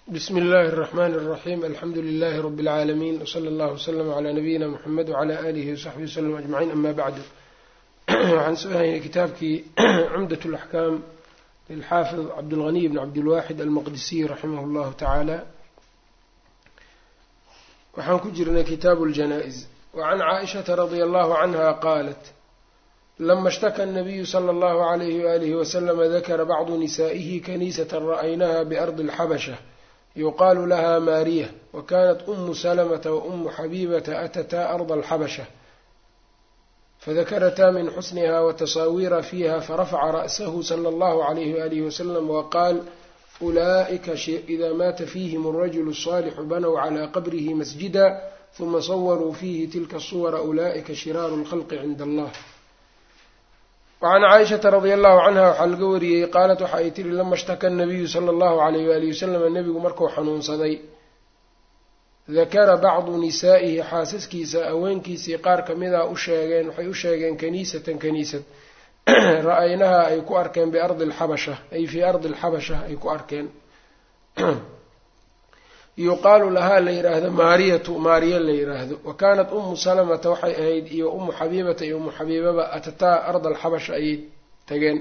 bsmi اllahi الرحmn الرaxيm alxamdu لlh rb العaalamiin wslى اllah وslm عlى nabiyina mxamed وعlى alihi وsaxbihi wslm aجmaciin ama bacdu waxaan soo haynay kitaabkii cumdaة اlaxkaam lilxaafid cabdاlغniy bn cabdilwaxid almaqdisiy raximah اllahu tacaala waxaan ku jirnay kitaabu اljanaaئز wacan caaئishaةa radi allahu canha qaalat lama اshtaka الnabiyu slى اllahu عalyh walih wslm dakra bacdu nisaئihi kaniisaة ra'aynaha bardi اlxabshة yuqaalu laha maariya wakanat umu salamata waumu xabibata atataa arda alxabasha fadakarataa min xusniha watasaawiira fiiha farafaca ra'sahu sala allahu calayhi waalihi wasalam waqaal ulaa'ika ida maata fiihim alrajulu الصaalixu banow calaa qabrihi masjida huma sawaruu fiihi tilka suwara ulaa'ika shiraaru اlkhalqi cinda allah wacan caaishata radia allahu canha waxaa laga wariyey qaalat waxa ay tiri lama shtaka nabiyu sala allahu alayh waalihi wasalam nebigu markuu xanuunsaday dakara bacdu nisaa'ihi xaasaskiisa haweenkiisii qaar kamida u sheegeen waxay u sheegeen kaniisatan kaniisad ra-aynaha ay ku arkeen biardi alxabasha ay fii ardi alxabasha ay ku arkeen yuqaalu lahaa la yidhaahdo maariyatu maariya la yidhaahdo wa kaanat umu salamata waxay ahayd iyo umu xabiibata iyo umu xabiibaba atataa arda alxabasha ayay tageen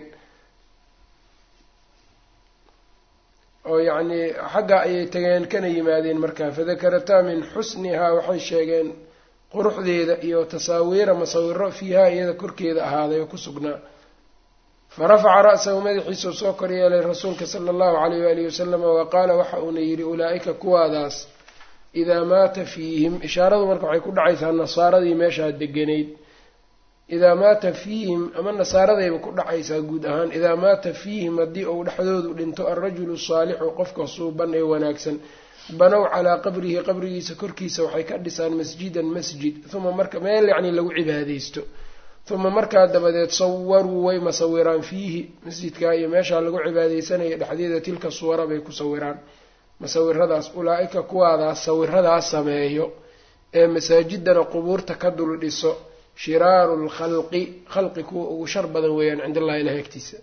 oo yacnii xagga ayay tageen kana yimaadeen markaa fadakarataa min xusnihaa waxay sheegeen quruxdeeda iyo tasaawiira masawiro fiiha iyada korkeeda ahaaday oo ku sugnaa farafaca ra'sahu madaxiisuu soo kor yeelay rasuulka sala allahu calayh waalihi wasalama wa qaala waxa uuna yidhi ulaa'ika kuwaadaas idaa maata fiihim ishaaradu marka waxay ku dhacaysaa nasaaradii meeshaa deganayd idaa maata fiihim ama nasaaradayba ku dhacaysaa guud ahaan idaa maata fiihim haddii uu dhexdoodu dhinto alrajulu saalixu qofka suuban ee wanaagsan banow calaa qabrihi qabrigiisa korkiisa waxay ka dhisaan masjidan masjid uma marka meel yacni lagu cibaadaysto uma markaa dabadeed sawaruu way masawiraan fiihi masjidkaa iyo meeshaa lagu cibaadeysanaya dhexdeeda tilka suwara bay ku sawiraan masawiradaas ulaa-ika kuwaadaas sawiradaas sameeyo ee masaajidana qubuurta ka dul dhiso shiraaru lkhalqi khalqi kuwa ugu shar badan weeyaan cind allahi ilahi agtiisa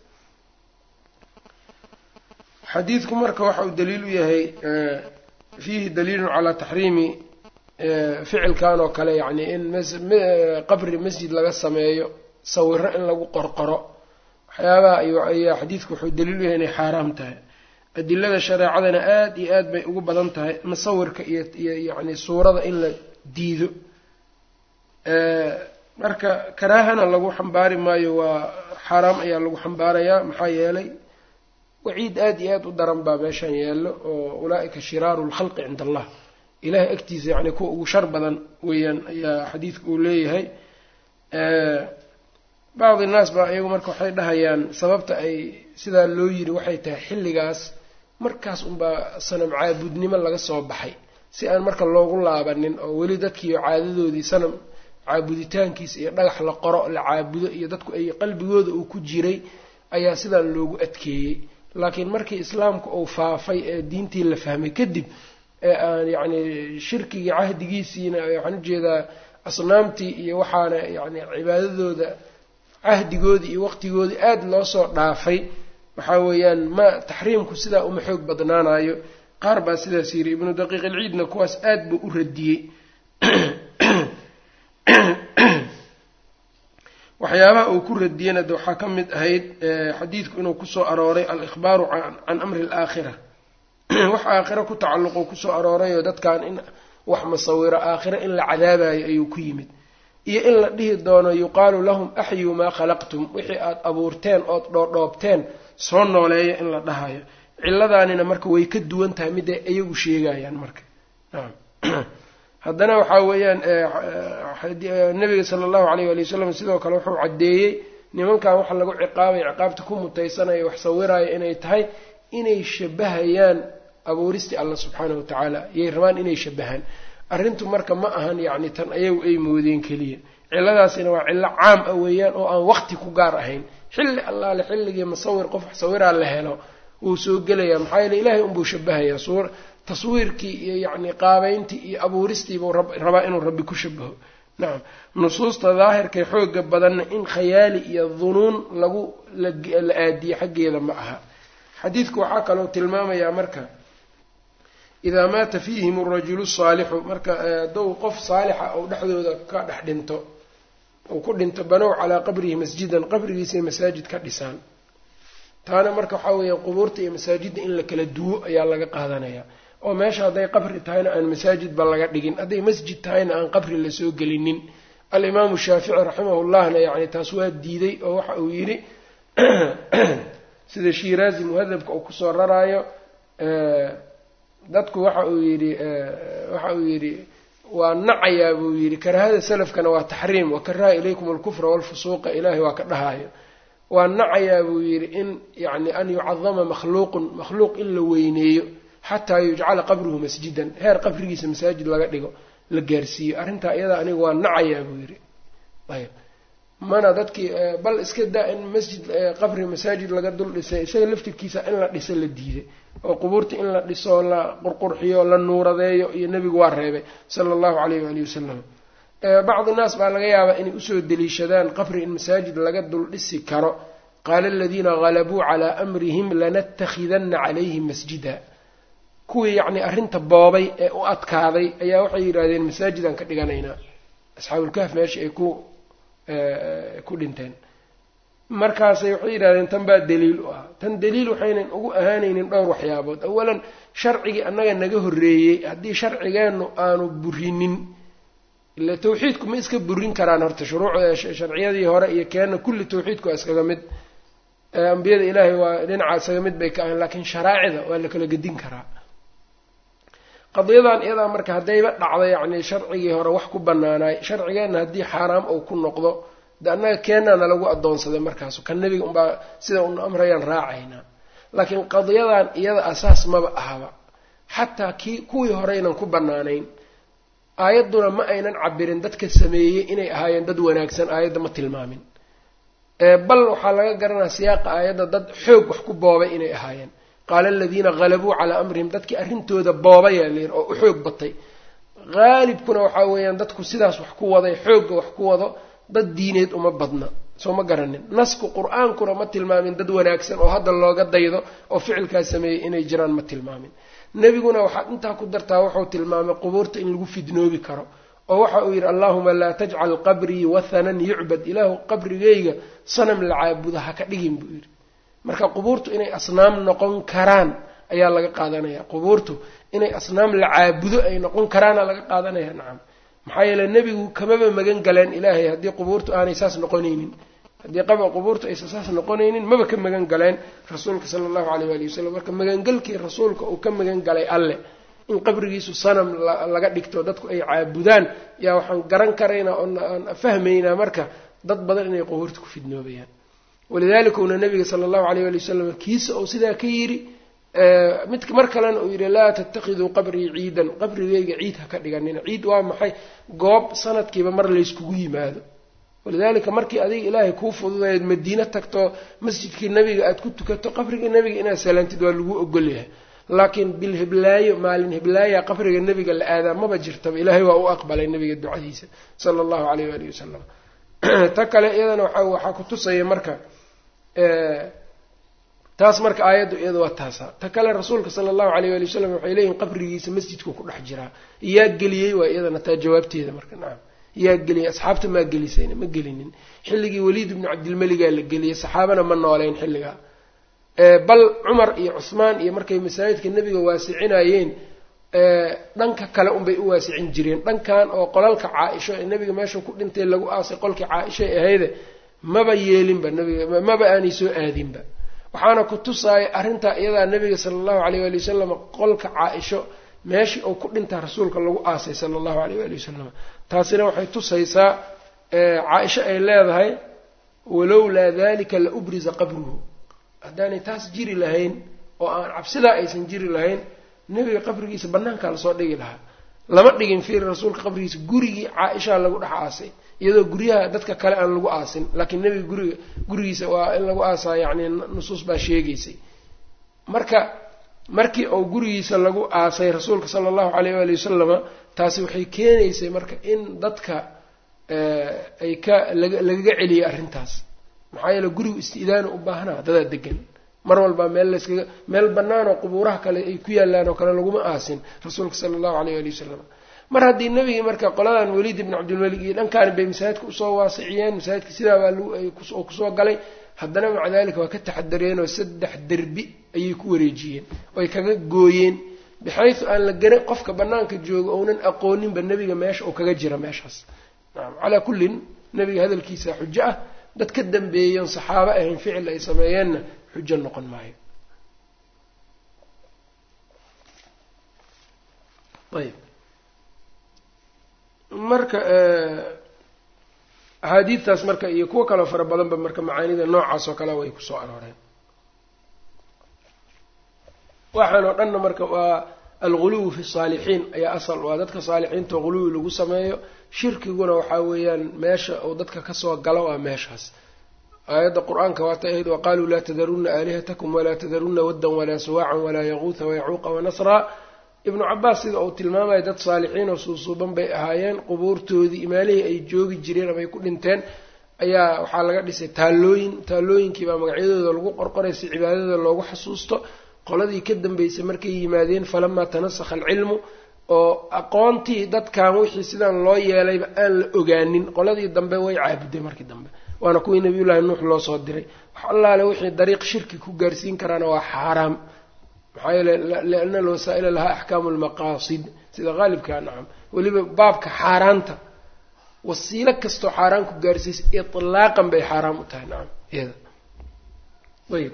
xadiidku marka waxa uu daliil u yahay fiihi daliilun calaa taxriimi ficilkan oo kale yacni in qabri masjid laga sameeyo sawiro in lagu qorqoro waxyaabaha ayaa xadiidku wuxuu daliil u yahay inay xaaraam tahay adilada shareecadana aada iyo aad bay ugu badan tahay masawirka iyo iyo yacni suurada in la diido marka karaahana lagu xambaari maayo waa xaaraam ayaa lagu xambaarayaa maxaa yeelay waciid aada iyo aada u daran baa meeshan yaallo oo ulaa-ika shiraaru lkhalqi cinda allah ilahay agtiisa yacni kuwa ugu shar badan weeyaan ayaa xadiidku uu leeyahay bacdi naas baa iyagu marka waxay dhahayaan sababta ay sidaa loo yiri waxay tahay xilligaas markaas unbaa sanam caabudnimo laga soo baxay si aan marka loogu laabanin oo weli dadkiiyo caadadoodii sanam caabuditaankiisa iyo dhagax la qoro la caabudo iyo dadku ay qalbigooda uu ku jiray ayaa sidaan loogu adkeeyey laakiin markii islaamku uu faafay ee diintii la fahmay kadib ee aan yacni shirkigii cahdigiisiina waxaan ujeedaa asnaamtii iyo waxaana yacni cibaadadooda cahdigoodii iyo waqtigoodii aada loo soo dhaafay waxaa weeyaan ma taxriimku sidaa uma xoog badnaanayo qaar baa sidaas yiri ibnu daqiiq ilciidna kuwaas aada buu u radiyey waxyaabaha uu ku radiyena de waxaa ka mid ahayd xadiidku inuu kusoo arooray al-ikhbaaru can amri alaakhira wax aakhiro ku tacalluqo kusoo aroorayoo dadkan in wax masawiro aakhiro in la cadaabayo ayuu ku yimid iyo in la dhihi doono yuqaalu lahum axyuu maa khalaqtum wixii aada abuurteen ood dhoodhoobteen soo nooleeya in la dhahayo ciladaanina marka way ka duwan tahay miday iyagu sheegayaan marka haddana waxaa weeyaan nabiga sala allahu alayh wali wasalam sidoo kale wuxuu caddeeyey nimankan waxa lagu ciqaabay ciqaabta ku mutaysanayo wax sawiraayo inay tahay inay shabahayaan abuuristii allah subxaanahu wa tacaala yay rabaan inay shabahaan arrintu marka ma ahan yacni tan ayagu ay moodeen keliya ciladaasina waa cillo caam ah weeyaan oo aan waqti ku gaar ahayn xilli allaale xilligii masawir qof wax sawiraa la helo wuu soo gelayaa maxaa yeele ilaahay unbuu shabahayaa suur taswiirkii iyo yacni qaabeyntii iyo abuuristiibuu rabaa inuu rabbi ku shabaho nacam nusuusta daahirkay xooga badanna in khayaali iyo dunuun lagu la aadiye xaggeeda ma aha xadiidku waxaa kaloo tilmaamayaa marka idaa maata fiihim arajulu saalixu marka hadduu qof saalixa ou dhexdooda ka dhex dhinto uu ku dhinto banow calaa qabrihi masjidan qabrigiisay masaajid ka dhisaan taana marka waxaa weeyaan qubuurta iyo masaajidda in la kala duwo ayaa laga qaadanaya oo meesha hadday qabri tahayna aan masaajidba laga dhigin hadday masjid tahayna aan qabri lasoo gelinin alimaamu shaafici raximahullahna yacni taas waa diiday oo waxa uu yidhi sida shiiraazi muhadabka uu kusoo raraayo dadku waxa uu yidhi waxa uu yidhi waa nacayaa buu yidhi karahada salafkana waa taxriim wakaraha ilaykum alkufra walfusuuqa ilaahay waa ka dhahaayo waa nacayaa buu yidhi in yani an yucadama makhluuqun makhluuq in la weyneeyo xataa yujcala qabruhu masjidan heer qabrigiisa masaajid laga dhigo la gaarsiiyo arrintaa iyada aniga waa nacayaa buu yidhi ayb mana dadkii bal iska daa in masjid qabri masaajid laga dul dhisay isaga laftirkiisa in la dhiso la diiday oo qubuurta in la dhiso la qurqurxiyo la nuuradeeyo iyo nebigu waa reebay sala allahu calayh waalihi wasalam bacdi naas baa laga yaabaa inay usoo deliishadaan qabri in masaajid laga dul dhisi karo qaala aladiina halabuu calaa amrihim lanattakhidanna calayhim masjida kuwii yacni arrinta boobay ee u adkaaday ayaa waxay yidhaahdeen masaajidaan ka dhiganaynaa asxaabulkahf meesha ay ku ku dhinteen markaasay waxay yidhahdeen tan baa daliil u ah tan daliil waxaynan ugu ahaanaynin dhowr waxyaabood awalan sharcigii annaga naga horreeyey haddii sharcigeennu aanu burinin ila tawxiidku ma iska burin karaan horta shuruucda sharciyadii hore iyo keenna kulli tawxiidku waa iskaga mid ambiyada ilaahay waa dhinaca iskaga mid bay ka ahayn laakiin sharaacida waa la kala gedin karaa qadiyadan iyadaa marka haddayba dhacdo yacni sharcigii hore wax ku banaanaay sharcigeenna haddii xaaraam ou ku noqdo de annaga keenaana lagu addoonsaday markaas kan nebiga unbaa sida un amrayaan raacaynaa laakiin qadiyadan iyada asaas maba ahaba xataa kii kuwii horeynan ku banaanayn aayadduna ma aynan cabirin dadka sameeyey inay ahaayeen dad wanaagsan aayadda ma tilmaamin bal waxaa laga garanaya siyaaqa aayadda dad xoog wax ku boobay inay ahaayeen qaala aladiina halabuu calaa amrihim dadkii arrintooda boobayaa layidhi oo u xoog batay haalibkuna waxaa weeyaan dadku sidaas wax ku waday xoogga wax ku wado dad diineed uma badna soo ma garanin nasku qur-aankuna ma tilmaamin dad wanaagsan oo hadda looga daydo oo ficilkaas sameeyey inay jiraan ma tilmaamin nebiguna waxaad intaa ku dartaa wuxuu tilmaamay qubuurta in lagu fidnoobi karo oo waxa uu yidhi allaahuma laa tajcal qabrii wathanan yucbad ilaahu qabrigayga sanam la caabuda ha ka dhigin buu yidhi marka qubuurtu inay asnaam noqon karaan ayaa laga qaadanaya qubuurtu inay asnaam la caabudo ay noqon karaana laga qaadanaya nacam maxaa yeele nebigu kamaba magan galeen ilaahay haddii qubuurtu aanay saas noqonaynin haddii qaba qubuurtu aysan saas noqonaynin maba ka magan galeen rasuulka sala allahu alayh waali wasalam marka magangelkii rasuulka uu ka magan galay alleh in qabrigiisu sanam laga dhigto dadku ay caabudaan yaa waxaan garan karaynaa oaan fahmaynaa marka dad badan inay qubuurta ku fidnoobayaan walidalika una nabiga sala allahu alayh ali wasalam kiisa uu sidaa ka yidhi mid mar kalena uu yidhi laa tattakhiduu qabrii ciidan qabrigayga ciid ha ka dhiganina ciid waa maxay goob sanadkiiba mar layskugu yimaado walidaalika markii adiga ilaahay kuu fududayd madiine tagto masjidkii nabiga aada ku tukato qabriga nebiga inaad salaantid waa lagu ogolyahay laakiin bil hiblaayo maalin hiblaaya qabriga nebiga la aadaa maba jirtaba ilaahay waa u aqbalay nebiga ducadiisa sala allahu alayh waalihi wasalam ta kale iyadana waa waxaa ku tusaya marka taas marka aayaddu iyada waa taasa ta kale rasuulka sala allahu alayh waali wasalam waxay leeyihin qabrigiisa masjidku ku dhex jiraa yaa geliyey waa iyadana taa jawaabteeda marka nacam yaa geliyey asxaabta maa gelisayna ma gelinin xilligii waliid ibnu cabdilmeligaa la geliyey saxaabana ma nooleyn xilligaa bal cumar iyo cusmaan iyo markay masaajidka nebiga waasicinayeen dhanka kale unbay u waasicin jireen dhankan oo qolalka caa-isho ee nebiga meesha ku dhintay lagu aasay qolkii caa-ishay ahayde maba yeelinba nabiga maba aanay soo aadinba waxaana ku tusaaya arrintaa iyadaa nebiga sala allahu alayh waali wasalam qolka caa-isho meeshii uu ku dhintaa rasuulka lagu aasay sala allahu alayh waali wasalam taasina waxay tusaysaa caa-isho ay leedahay walowlaa dalika la ubriza qabruhu haddaanay taas jiri lahayn oo aan cabsidaa aysan jiri lahayn nebiga qabrigiisa banaankaa lasoo dhigi lahaa lama dhigin fiir rasuulka qabrigiisa gurigii caa-ishaa lagu dhex aasay iyadoo guryaha dadka kale aan lagu aasin laakiin nebiga guriga gurigiisa waa in lagu aasaa yacni nusuus baa sheegaysay marka markii uu gurigiisa lagu aasay rasuulka sala allahu alayh waali wasalama taasi waxay keenaysay marka in dadka ay ka lagaga celiyay arrintaas maxaa yeele gurigu isti'daana u baahnaa dadaa degan mar walba meel layskaga meel bannaan oo qubuuraha kale ay ku yaallaan oo kale laguma aasin rasuulka sala allahu aleyh ali wasalam mar haddii nebigii marka qoladan weliid ibn cabdilmalik iyo dhankaani bay masaajidka usoo waasiciyeen masaajidka sidaa baa oo kusoo galay haddana maca dalika waa ka taxadareen oo saddex derbi ayay ku wareejiyeen oy kaga gooyeen bixaysu aan la garan qofka bannaanka jooga ounan aqooninba nebiga meesha uu kaga jira meeshaas nacam calaa kullin nebiga hadalkiisa xujo ah dad ka dambeeyoon saxaabo ahayn ficil ay sameeyeenna xujo noqon maayo ayb marka axaadiidtaas marka iyo kuwo kaloo fara badanba marka macaanida noocaas oo kale way kusoo arooreen waxaan oo dhanna marka waa alguluwi fi saalixiin ayaa asal waa dadka saalixiinta oo guluwi lagu sameeyo shirkiguna waxaa weeyaan meesha uu dadka kasoo galo waa meeshaas aayadda qur-aanka waata ahayd waqaaluu laa tadarunna aalihatakum walaa tadarunna waddan walaa suwaacan walaa yaquuha wayacuuqa wanasraa ibnu cabaas sida uu tilmaamaya dad saalixiin oo suusuuban bay ahaayeen qubuurtoodii imaalihii ay joogi jireen ama ay ku dhinteen ayaa waxaa laga dhisay taallooyin taallooyinkiibaa magacyadooda lagu qorqoray si cibaadada loogu xasuusto qoladii ka dambeysay markay yimaadeen falamaa tanasakha alcilmu oo aqoontii dadkan wixii sidan loo yeelayba aan la ogaanin qoladii dambe way caabuday markii dambe waana kuwii nabiyullaahi nuux loo soo diray wax allaale wixii dariiq shirki ku gaarsiin karaana waa xaaraam maxaa yeele liana alwasaa'ila lahaa axkaamu lmaqaasid sida qaalibkaa nacam weliba baabka xaaraanta wasiilo kastoo xaaraan ku gaarsiisa itlaaqan bay xaaraam u tahay nacam iyada ayb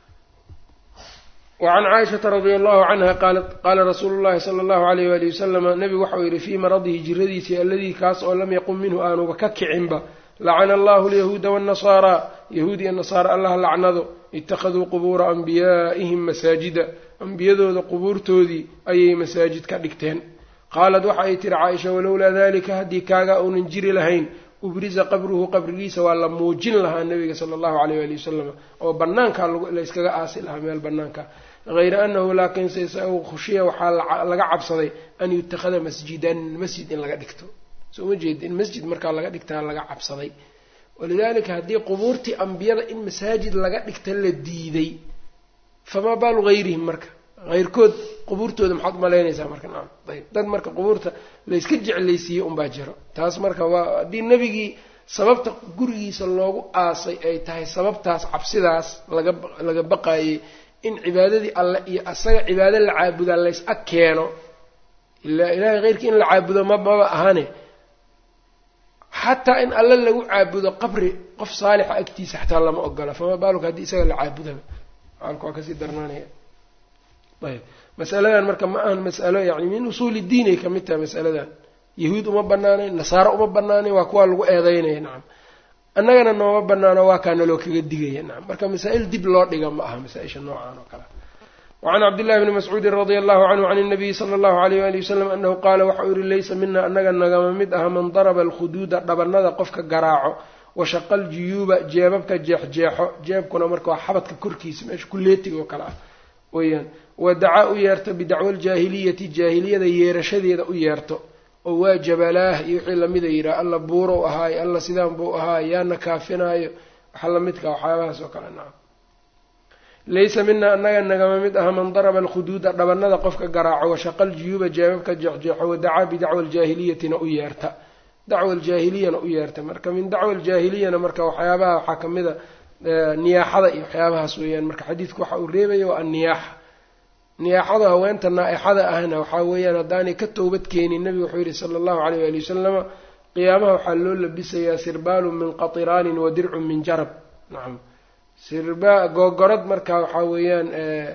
wacan caaishata radia allahu canha qaalat qaala rasuulu llahi sala allahu alayh waali wasalama nebigu waxau yihi fii maradihi jiradiisii alladii kaas oo lam yaqum minhu aanuba ka kicinba lacana allahu alyahuuda waannasaaraa yahuud iyo nasaara allah lacnado ittakhaduu qubuura anbiyaa'ihim masaajida ambiyadooda qubuurtoodii ayay masaajid ka dhigteen qaalat waxa ay tihi caaisha walowlaa dalika haddii kaagaa uunan jiri lahayn ubriza qabruhu qabrigiisa waa la muujin lahaa nabiga sala allahu alayh waali wasalam oo banaankaa layskaga aasi lahaa meel banaanka hayra anahu laakiinse isagu khushiya waxaa laga cabsaday an yutakhada masjidan masjid in laga dhigto soo ma jeeda in masjid markaa laga dhigtaa laga cabsaday walidalika haddii qubuurtii ambiyada in masaajid laga dhigta la diiday famaa baalu hayrihim marka hayrkood qubuurtooda maxaad umalaynaysaa marka nacam ayb dad marka qubuurta layska jeclaysiiyey unbaa jiro taas marka waa haddii nebigii sababta gurigiisa loogu aasay ay tahay sababtaas cabsidaas laga laga baqaayey in cibaadadii alle iyo asaga cibaado la caabudaa lays ag keeno ilaa ilaahay heyrkii in la caabudo ma maba ahane xataa in alle lagu caabudo qabri qof saalixa agtiisa xataa lama ogola fama baaluka haddii isaga la caabudaba xaalka waa kasii darnaanaya ayb masaladan marka ma ahan masalo yani min usuuli diinay ka mid tahay masaladan yahuud uma banaanayn nasaaro uma banaanayn waa kuwaa lagu eedeynaya nacam annagana nooma banaano waa kaa naloo kaga digaya nacam marka masaa-il dib loo dhiga ma aha masaa-isha noocan oo kale wacan cabdillahi bni mascuudin radia allahu canhu can nabiyi sala allahu alayh wali wasalam anahu qaala waxau yihi laysa mina annaga nagama mid aha man daraba alkhuduuda dhabanada qofka garaaco washaqa aljuyuuba jeebabka jeexjeexo jeebkuna marka waa xabadka korkiisa meesha kuleetiga oo kale ah weyaan wadacaa u yeerto bidacwa aljaahiliyati jaahiliyada yeerashadeeda u yeerto oo waa jabalaah iyo wixii lamida yidhaha alla buurow ahaayo alla sidaan buu ahaayo yaana kaafinaayo waxa lamidka waxyaabahaas oo kale nacam laysa mina annaga nagama mid aha man daraba alkhuduuda dhabanada qofka garaaco washaqa aljuyuuba jeebabka jeexjeexo wadacaa bidacwa aljaahiliyatina u yeerta dacwa aljaahiliyana u yeerta marka min dacwa aljaahiliyana marka waxyaabaha waxaa kamid a niyaaxada iyo waxyaabahaas weeyaan marka xadiidku waxa uu reebaya waa anniyaaxa niyaaxada haweenta naa-ixada ahna waxaa weeyaan haddaanay ka toobad keenin nebigu wuxuu yihi sala allahu alayh waali wasalama qiyaamaha waxaa loo labisayaa sirbaalun min qatiraanin wa dircun min jarab nacam sirba googorad marka waxaa weeyaan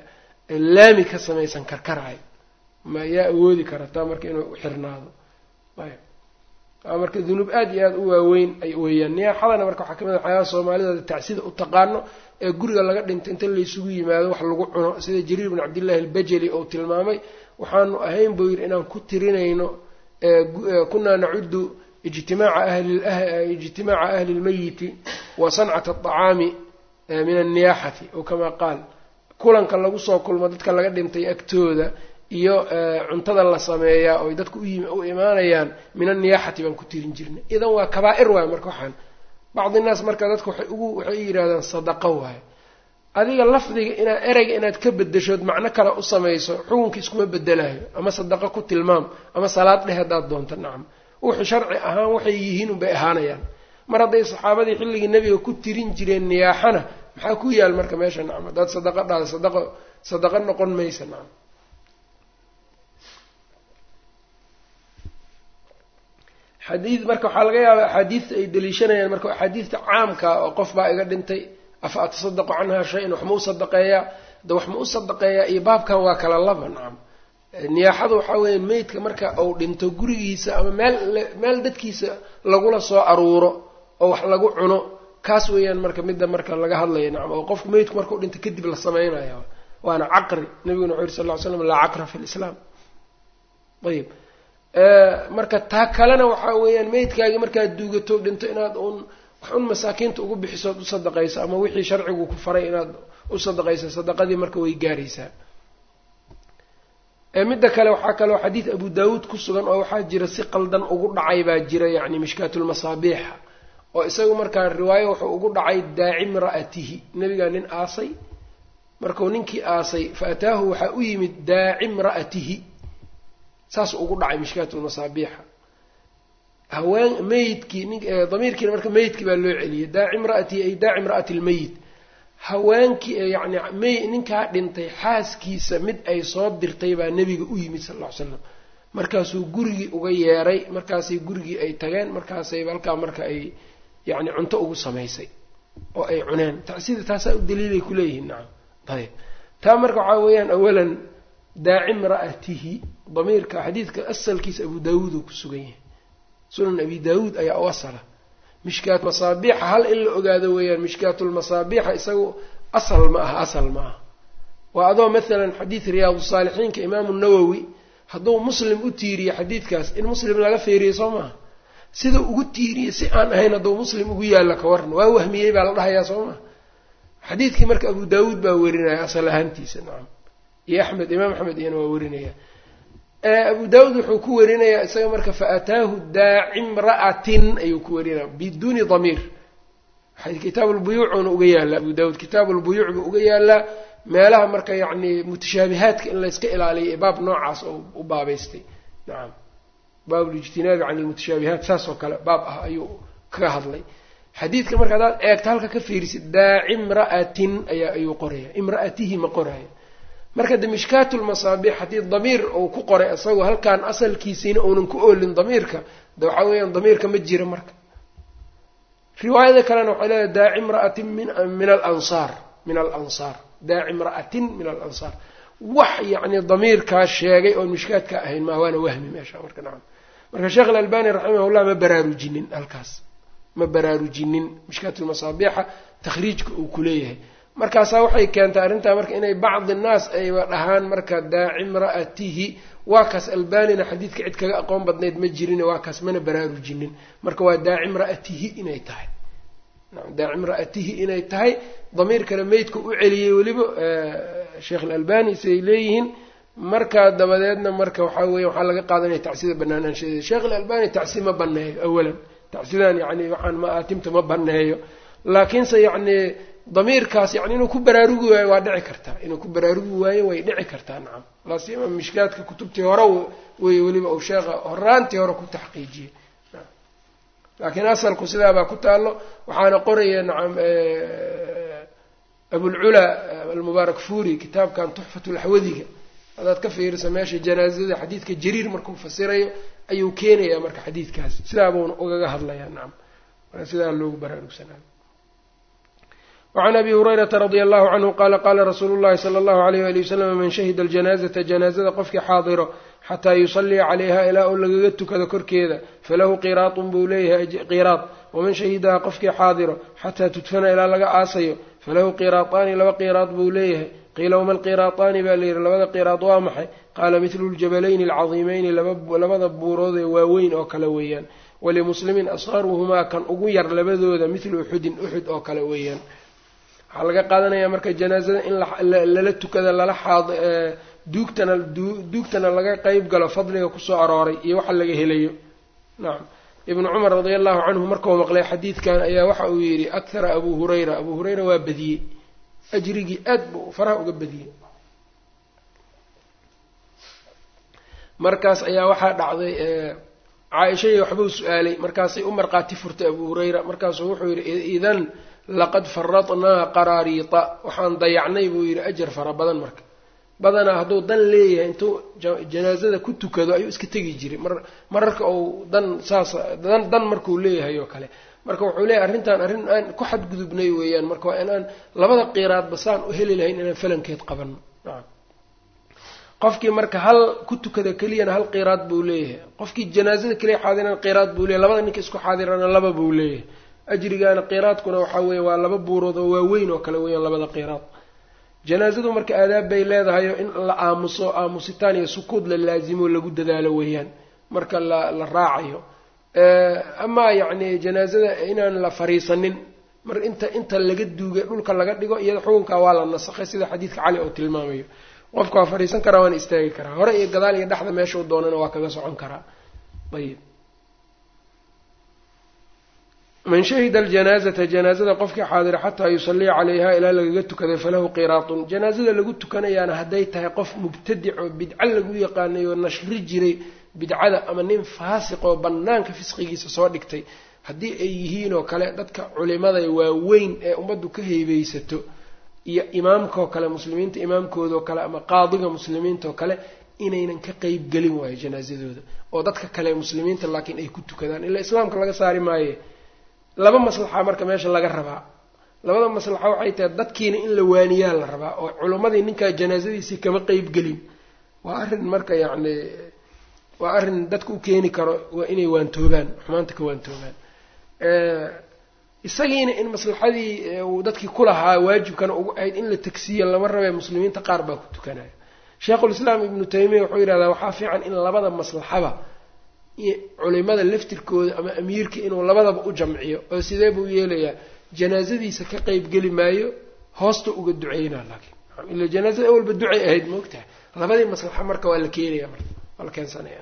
laami ka samaysan karkaraay ma yaa awoodi karataa marka inuu xirnaado ayb marka dunuub aada iyo aada u waaweyn ay weeyaan niyaaxadana marka waxaa kamid a waxyaabaha soomaalida tacsida u taqaano ee guriga laga dhinto inta laysugu yimaado wax lagu cuno sida jariir bin cabdillahi albajali ou tilmaamay waxaanu ahayn buu yidhi inaan ku tirinayno kunaa nacudu ijtimaaca ahlijtimaaca ahli lmayiti wa sancata aطacaami min anniyaaxati oo kamaa qaal kulanka lagu soo kulmo dadka laga dhintay agtooda iyo cuntada la sameeyaa oy dadku u imaanayaan min anniyaaxati baan ku tirin jirnay idan waa kabaa-ir waayo marka waxaan bacdi naas marka dadka waxay ugu waxay yidhahdaan sadaqo waayo adiga lafdiga inaad ereyga inaad ka bedeshood macno kale u samayso xukunka iskuma bedelayo ama sadaqo ku tilmaam ama salaad dheh haddaad doonto nacam wuxuu sharci ahaan waxay yihiin unbay ahaanayaan mar hadday saxaabadii xilligii nebiga ku tirin jireen niyaaxana maxaa ku yaal marka meesha nacam haddaad sadaqo dhahda sadaqo sadaqo noqon maysa nacam xadiid marka waxaa laga yaabaa axaadiidta ay daliishanayaan marka axaadiidta caamka oo qof baa iga dhintay afa atasadaqu canha shay-an wax ma u sadaqeeyaa da wax ma u sadaqeeyaa iyo baabkan waa kala laba nacam niyaaxada waxaa weya meydka marka uu dhinto gurigiisa ama meel meel dadkiisa lagula soo aruuro oo wax lagu cuno kaas weeyaan marka midda marka laga hadlaya nacam oo qofku meydku markau dhinto kadib la sameynaya waana caqri nabiguna wuxu yuri sal ly slam laa caqra fi lislaam ayib marka taa kalena waxaa weeyaan meydkaagii markaad duugato dhinto inaad un wax un masaakiinta ugu bixisood u sadaqayso ama wixii sharcigu ku faray inaad u sadaqayso sadaqadii marka way gaaraysaa midda kale waxaa kaloo xadiid abu daawuud ku sugan oo waxaa jira si qaldan ugu dhacay baa jira yacni mishkaatulmasaabiixa oo isagu markaa riwaayo wuxuu ugu dhacay daacim ra'atihi nebigaa nin aasay markuu ninkii aasay fa ataahu waxaa u yimid daacim ra'atihi saas ugu dhacay mishkaatulmasaabiixa haween meyidkii nin damiirkiina marka meyidkii baa loo celiyay daacim ra'atihi ay daacim ra'ati lmeyit haweenkii yacni mey ninkaa dhintay xaaskiisa mid ay soo dirtay baa nebiga u yimid sal ll ly slam markaasuu gurigii uga yeeray markaasay gurigii ay tageen markaasay halkaa marka ay yacni cunto ugu samaysay oo ay cuneen sida taasaa u daliilay kuleeyihiin nacam ayb taa marka waxaa weeyaan awalan daacim ra'atihi damiirka xadiidka asalkiisa abu daawuud uu ku sugan yahay sunan abi daawuud ayaa u asala mishkaat masaabiixa hal in la ogaado weeyaan mishkaatulmasaabiixa isagu asal ma aha asal ma aha waa adoo maalan xadiid riyaadu saalixiinka imaamu nawowi hadduu muslim u tiiriye xadiidkaas in muslim laga feeriye soo maaha sida ugu tiiriye si aan ahayn hadduu muslim ugu yaalla ka waran waa wahmiyey baa la dhahayaa soo maha xadiidkii marka abu daawuud baa werinaya asal ahaantiisa nacam iyo axmed imaam axmed iyana waa werinaya abu daawuud wuxuu ku warinayaa isaga marka faataahu daacim ra'atin ayuu ku warinaya biduuni damiir kitaab lbuyuucuna uga yaallaa abu daawuud kitaab lbuyuuc buu uga yaallaa meelaha marka yacni mutashaabihaadka in layska ilaaliyo ee baab noocaas oo u baabaystay nacam baabulijtinaabi can lmutashaabihaat saas oo kale baab ah ayuu kaga hadlay xadiidka marka haddaad eegto halka ka fiirisid daaci imra'atin ayaa ayuu qoraya imra'atihi ma qoraya marka de mishkaatulmasaabiix haddii damiir uu ku qoray isagoo halkaan asalkiisiina uunan ku oolin damiirka de waxaa weeyaan damiirka ma jira marka riwaayada kalena waxay leedahay daaci imra'atin min alansaar min alansaar daaci imra'atin min alansaar wax yacni damiirkaa sheegay oon mishkaadka ahayn maa waana wahmi meesha marka nacam marka sheekh alalbani raximahullah ma baraarujinin halkaas ma baraarujinin mishkaatulmasaabiixa takhriijka uu kuleeyahay markaasaa waxay keentay arrintaa marka inay bacdi naas ayba dhahaan marka daaci imra'atihi waa kaas albanina xadiidka cid kaga aqoon badnayd ma jirin waa kaas mana baraarujinin marka waa daaci imra'atihi inay tahay daaci imra'atihi inay tahay damiirkana meydka u celiyey weliba sheekh alalbani siday leeyihiin markaa dabadeedna marka waxaa weya waxaa laga qaadanaya tacsida banaanaanshadeeda sheekh alalbani tacsi ma baneeyo awalan tacsidan yani waxaan ma-aatimta ma baneeyo laakiinse yacni damiirkaas yani inuu ku baraarugi waayo waa dhici kartaa inuu ku baraarugi waayo way dhici kartaa nacam laasima mishkaadka kutubtii hore wey weliba uu sheekha horaantii hore ku taxqiijiyey laakiin asalku sidaabaa ku taalo waxaana qoraya nacam abulculaa almubaarak fuuri kitaabkan tuxfatulaxwadiga hadaad ka fiirisa meesha janaazada xadiidka jariir markuu fasirayo ayuu keenayaa marka xadiidkaas sidaabuuna ugaga hadlayaa nacam marka sidaa loogu baraarugsanaayo wacan abi hurayrata radia allahu canhu qaala qaala rasuulu llahi sala allahu alayh wali wasalam man shahida aljanaazata janaazada qofkii xaadiro xataa yusalliya calayha ilaa uu lagaga tukado korkeeda falahu qiraatun buu leeyahay qiraad waman shahidaha qofkii xaadiro xataa tudfana ilaa laga aasayo falahu qiraataani laba qiraad buu leeyahay qiila wama alqiraataani baa layidhi labada qiraad waa maxay qaala midlu ljabalayni alcadiimeyni labada buurood ee waaweyn oo kale weeyaan walimuslimin asqaruhumaa kan ugu yar labadooda midlu uxudin uxud oo kale weeyaan waxaa laga qaadanayaa marka janaazada in lala tukada lala xaad duugtana duugtana laga qeyb galo fadliga kusoo arooray iyo waxa laga helayo nacam ibnu cumar radia allahu canhu markuu maqlay xadiidkan ayaa waxa uu yidhi akhara abuu hurayra abuu hurayra waa badiyey ajrigii aad buu faraha uga badiyey markaas ayaa waxaa dhacday caaishadii waxbuu su-aalay markaasay u markhaati furtay abuu hurayra markaasuu wuxuu yidhi idan laqad faradnaa qaraariita waxaan dayacnay buu yidhi ajar fara badan marka badanaa hadduu dan leeyahay intuu janaasada ku tukado ayuu iska tegi jiray mar mararka uu dan saas dan dan markuu leeyahay oo kale marka wuxuu leeyahay arrintan arrin aan ku xadgudubnay weeyaan marka waa inaan labada qiiraadba saan u heli lahayn inaan falankeed qabanno nacam qofkii marka hal ku tukada keliyana hal qiraad buu leeyahay qofkii janaazada keliya xaadirana qiraad buu leeyahy labada ninka isku xaadirana laba buu leeyahay ajrigaana qiraadkuna waxaa weeye waa laba buurood oo waaweyn oo kale weeyaan labada qiraad janaazadu marka aadaab bay leedahayo in la aamuso aamusitaan iyo sukuud la laazimo lagu dadaalo weeyaan marka la la raacayo amaa yacni janaazada inaan la fariisanin mar inta inta laga duugay dhulka laga dhigo iyada xukunkaa waa la nasakhay sida xadiidka cali oo tilmaamayo qofka waa fadhiisan karaa waana istaagi karaa hore iyo gadaal iyo dhexda meeshau doonana waa kaga socon karaa ayib man shahida aljanaazata janaazada qofkii xaadira xataa yusalliya calayha ilaa lagaga tukaday falahu qiraatun janaazada lagu tukanayaana hadday tahay qof mubtadic oo bidco lagu yaqaanay oo nashri jiray bidcada ama nin faasiq oo bannaanka fisqigiisa soo dhigtay haddii ay yihiin oo kale dadka culimada waaweyn ee ummaddu ka heybeysato iyo imaamkaoo kale muslimiinta imaamkoodao kale ama qaadiga muslimiintaoo kale inaynan ka qeyb gelin waayo janaazadooda oo dadka kale muslimiinta laakiin ay ku tukadaan ilaa islaamka laga saari maaye laba maslaxa marka meesha laga rabaa labada maslaxa waxay tahay dadkiina in la waaniyaa la rabaa oo culimmadii ninkaa janaazadiisii kama qeyb gelin waa arrin marka yacni waa arrin dadka u keeni karo waa inay waantoobaan xumaanta ka waantoobaan isagiina in maslaxadii uu dadkii kulahaa waajibkana ugu ahayd in la tagsiiyo lama rabee muslimiinta qaar baa ku tukanaya sheikhulislaam ibnu taymiya wuxuu yidhahdaa waxaa fiican in labada maslaxaba culimada laftirkooda ama amiirka inuu labadaba u jamciyo oo sidee buu yeelayaa janaazadiisa ka qeyb geli maayo hoosta uga duceynaa laakiin ila janaazada awalba ducay ahayd maogtahay labadii maslaxa marka waa la keenaya marka waa la keensanaya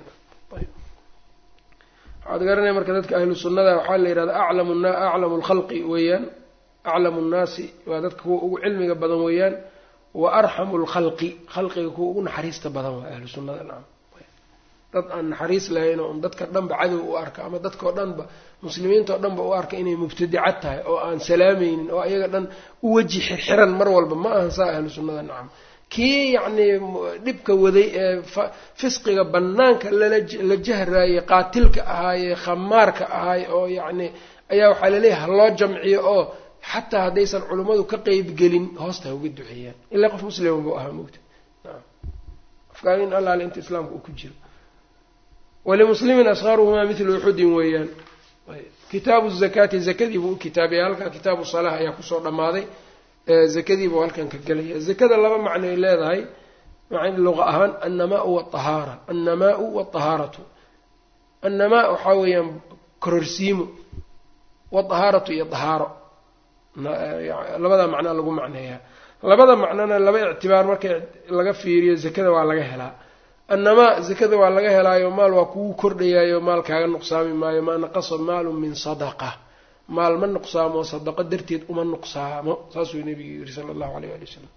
waxaad garanaya marka dadka ahlu sunnada waxaa la yidhahda aclamu aclamu lkhalqi weeyaan aclamu nnaasi waa dadka kuwa ugu cilmiga badan weeyaan wa arxamu lkhalqi khalqiga kuwa ugu naxariista badan waa ahlu sunnada nacam dad aan naxariis lahayn oo dadka dhanba cadow u arka ama dadkao dhanba muslimiinta oo dhanba u arka inay mubtadicad tahay oo aan salaamaynin oo ayaga dhan u weji xirxiran mar walba ma ahan saa ahlu sunnada nacam kii yacnii dhibka waday ee fisqiga bannaanka lala jahraayey qaatilka ahaayee khamaarka ahaay oo yacni ayaa waxaa laleeyahay ha loo jamciyo oo xataa haddaysan culummadu ka qeyb gelin hoosta ha uga duceeyaan ilaa qof muslima buu ahaa mogta afkaan in allaale inta islaamka uu ku jiro walimuslimin asqaruhumaa mithlu uxudin weeyaan kitaabu zakaati zakadii buu u kitaabaya halkaa kitaabu salaah ayaa kusoo dhammaaday zakadii buu halkan ka gelaya zakada laba macnoay leedahay luqa ahaan annamaau waahaara annamaau waaطahaaratu annamaa waxaa weeyaan kororsiimo waaطahaaratu iyo dahaaro labada macnaa lagu macneeyaa labada macnona laba ictibaar marka laga fiiriyo zakada waa laga helaa annamaa zakada waa laga helaayo maal waa kugu kordhayaayo maal kaaga nuqsaami maayo maa naqasa maalu min sadaqa maal ma nuqsaamo sadaqo darteed uma nuqsaamo saasuu nabigu yiri sala allahu alayh ali wasalam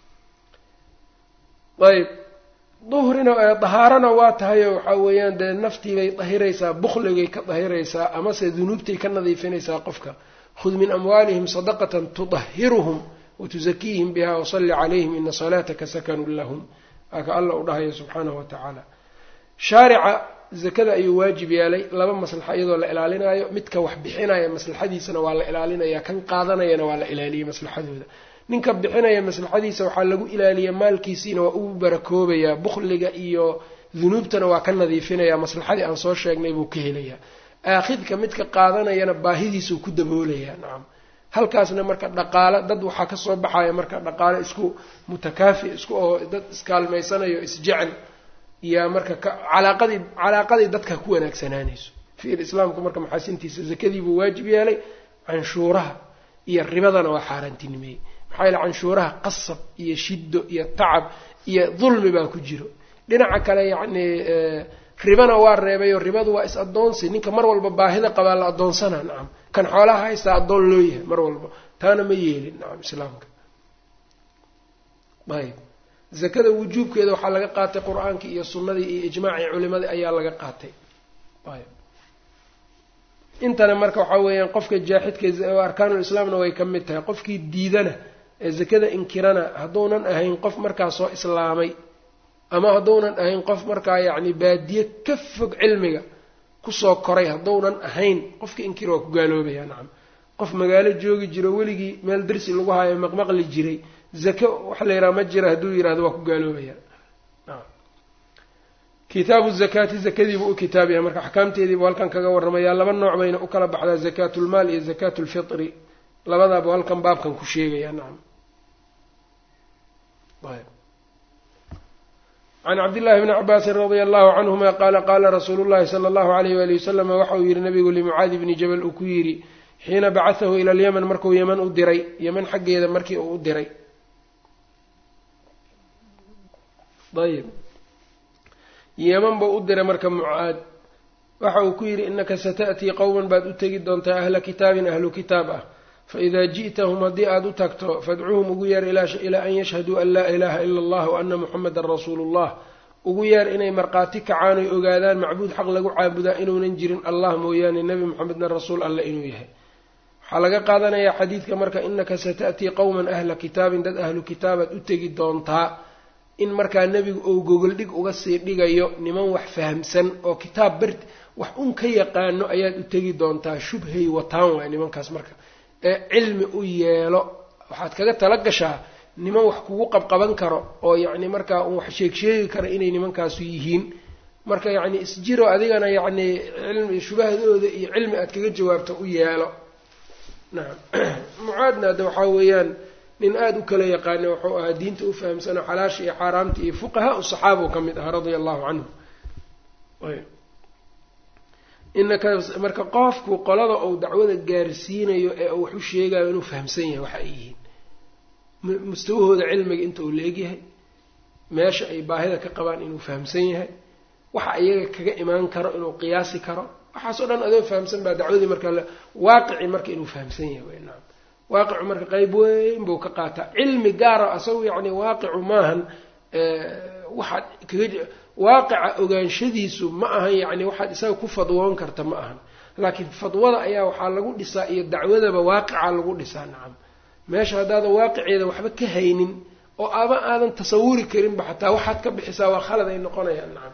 ayb duhrina dahaarana waa tahayo waxaa weeyaan dee naftiibay dahiraysaa bukhligay ka dahiraysaa amase dunuubtay ka nadiifinaysaa qofka khud min amwaalihim sadaqatan tudahiruhum watusakiihim biha wasalli calayhim ina salaataka sakanun lahum waaka alla u dhahayo subxaanahu wa tacaala shaarica zakada ayuu waajib yeelay laba maslaxa iyadoo la ilaalinayo midka wax bixinaya maslaxadiisana waa la ilaalinaya kan qaadanayana waa la ilaaliyay maslaxadooda ninka bixinaya maslaxadiisa waxaa lagu ilaaliya maalkiisiina waa ugu barakoobayaa bukhliga iyo dunuubtana waa ka nadiifinaya maslaxadii aan soo sheegnay buu ka helayaa aakhidka midka qaadanayana baahidiisuu ku daboolayaa nacam halkaasna marka dhaqaalo dad waxaa kasoo baxaya marka dhaqaalo isku mutakaafi isku oo dad iskaalmaysanayo isjecel yaa marka calaaqadii calaaqadii dadka ku wanaagsanaanayso fiir islaamku marka maxaasintiisa zakadii buu waajib yeelay canshuuraha iyo ribadana waa xaaraantinimeeyey maxaa yeele canshuuraha qasab iyo shiddo iyo tacab iyo dulmi baa ku jiro dhinaca kale yacni ribana waa reebayo ribadu waa is-addoonsi ninka mar walba baahida qabaa la addoonsanaa nacam kan xoolaha haystaa addoon loo yahay mar walba taana ma yeelin nacam islaamka ayb zakada wujuubkeeda waxaa laga qaatay qur-aankii iyo sunnadii iyo ijmaacii culimadii ayaa laga qaatay ayb intana marka waxaa weeyaan qofka jaaxidka arkaanul islaamna way ka mid tahay qofkii diidana ee zakada inkirana hadduunan ahayn qof markaa soo islaamay ama hadduunan ahayn qof markaa yacni baadiye ka fog cilmiga kusoo koray hadduunan ahayn qofka inkira waa ku gaaloobaya nacam qof magaalo joogi jiro weligii meel darsi lagu haayo maqmaqli jiray zake waxa la yidhaha ma jira hadduu yihahdo waa ku gaaloobaya kitaabu zakaati zakadiibuu u kitaab yahay marka axkaamteediibuu halkan kaga warramayaa laba nooc bayna u kala baxdaa zakaatulmaal iyo zakaatu lfitri labadaabuu halkan baabkan ku sheegaya nacam can cabdillahi bni cabaasin radia allahu canhuma qaala qaala rasuulu llahi sala allahu alayh waali wasalama waxa uu yihi nabigu limucaadi bni jabal uu ku yidhi xiina bacathahu ila alyaman markuu yeman u diray yeman xaggeeda markii uu u diray ayb yeman buu u diray marka mucaad waxa uu ku yidhi inaka sata'tii qowman baad u tegi doontaa ahla kitaabin ahlu kitaab ah faidaa ji'tahum haddii aada u tagto fadcuuhum ugu yeer ilaa an yashhaduu an laa ilaaha ila allah wa ana muxamedan rasuulu llah ugu yeer inay markhaati kacaan oy ogaadaan macbuud xaq lagu caabudaa inuunan jirin allah mooyaane nebi moxamedna rasuul alle inuu yahay waxaa laga qaadanayaa xadiidka marka inaka sata'tii qowman ahla kitaabin dad ahlu kitaabaad u tegi doontaa in markaa nebigu uu gogoldhig uga sii dhigayo niman wax fahamsan oo kitaab bert wax un ka yaqaano ayaad u tegi doontaa shubhay wataan waay nimankaas marka ee cilmi u yeelo waxaad kaga tala gashaa niman wax kugu qabqaban karo oo yacni markaa un wax sheeg sheegi kara inay nimankaasu yihiin marka yacni isjiro adigana yacni cilmi shubahadooda iyo cilmi aad kaga jawaabto u yeelo nacam mucaadna hadda waxaa weeyaan nin aada u kala yaqaana wuxuu ahaa diinta u fahamsanoo xalaasha iyo xaaraamta iyo fuqahaa u saxaaba u ka mid ahaa radia allahu canhu inaka marka qofku qolada uu dacwada gaarsiinayo ee uu wax u sheegayo inuu fahamsan yahay waxa ay yihiin mustawahooda cilmiga inta uu leegyahay meesha ay baahida ka qabaan inuu fahamsan yahay waxa iyaga kaga imaan karo inuu qiyaasi karo waxaasoo dhan adoo fahamsan baa dacwadii marka waaqici marka inuu fahamsan yahay wy naam waaqicu marka qeyb weyn buu ka qaataa cilmi gaara asagu yacni waaqicu maahan waxaad kaga waaqica ogaanshadiisu ma ahan yacni waxaad isaga ku fadwoon karta ma ahan laakiin fadwada ayaa waxaa lagu dhisaa iyo dacwadaba waaqica lagu dhisaa nacam meesha haddaadan waaqiceeda waxba ka haynin oo aba aadan tasawuri karinba xataa waxaad ka bixisaa waa khalad ay noqonayaan nacam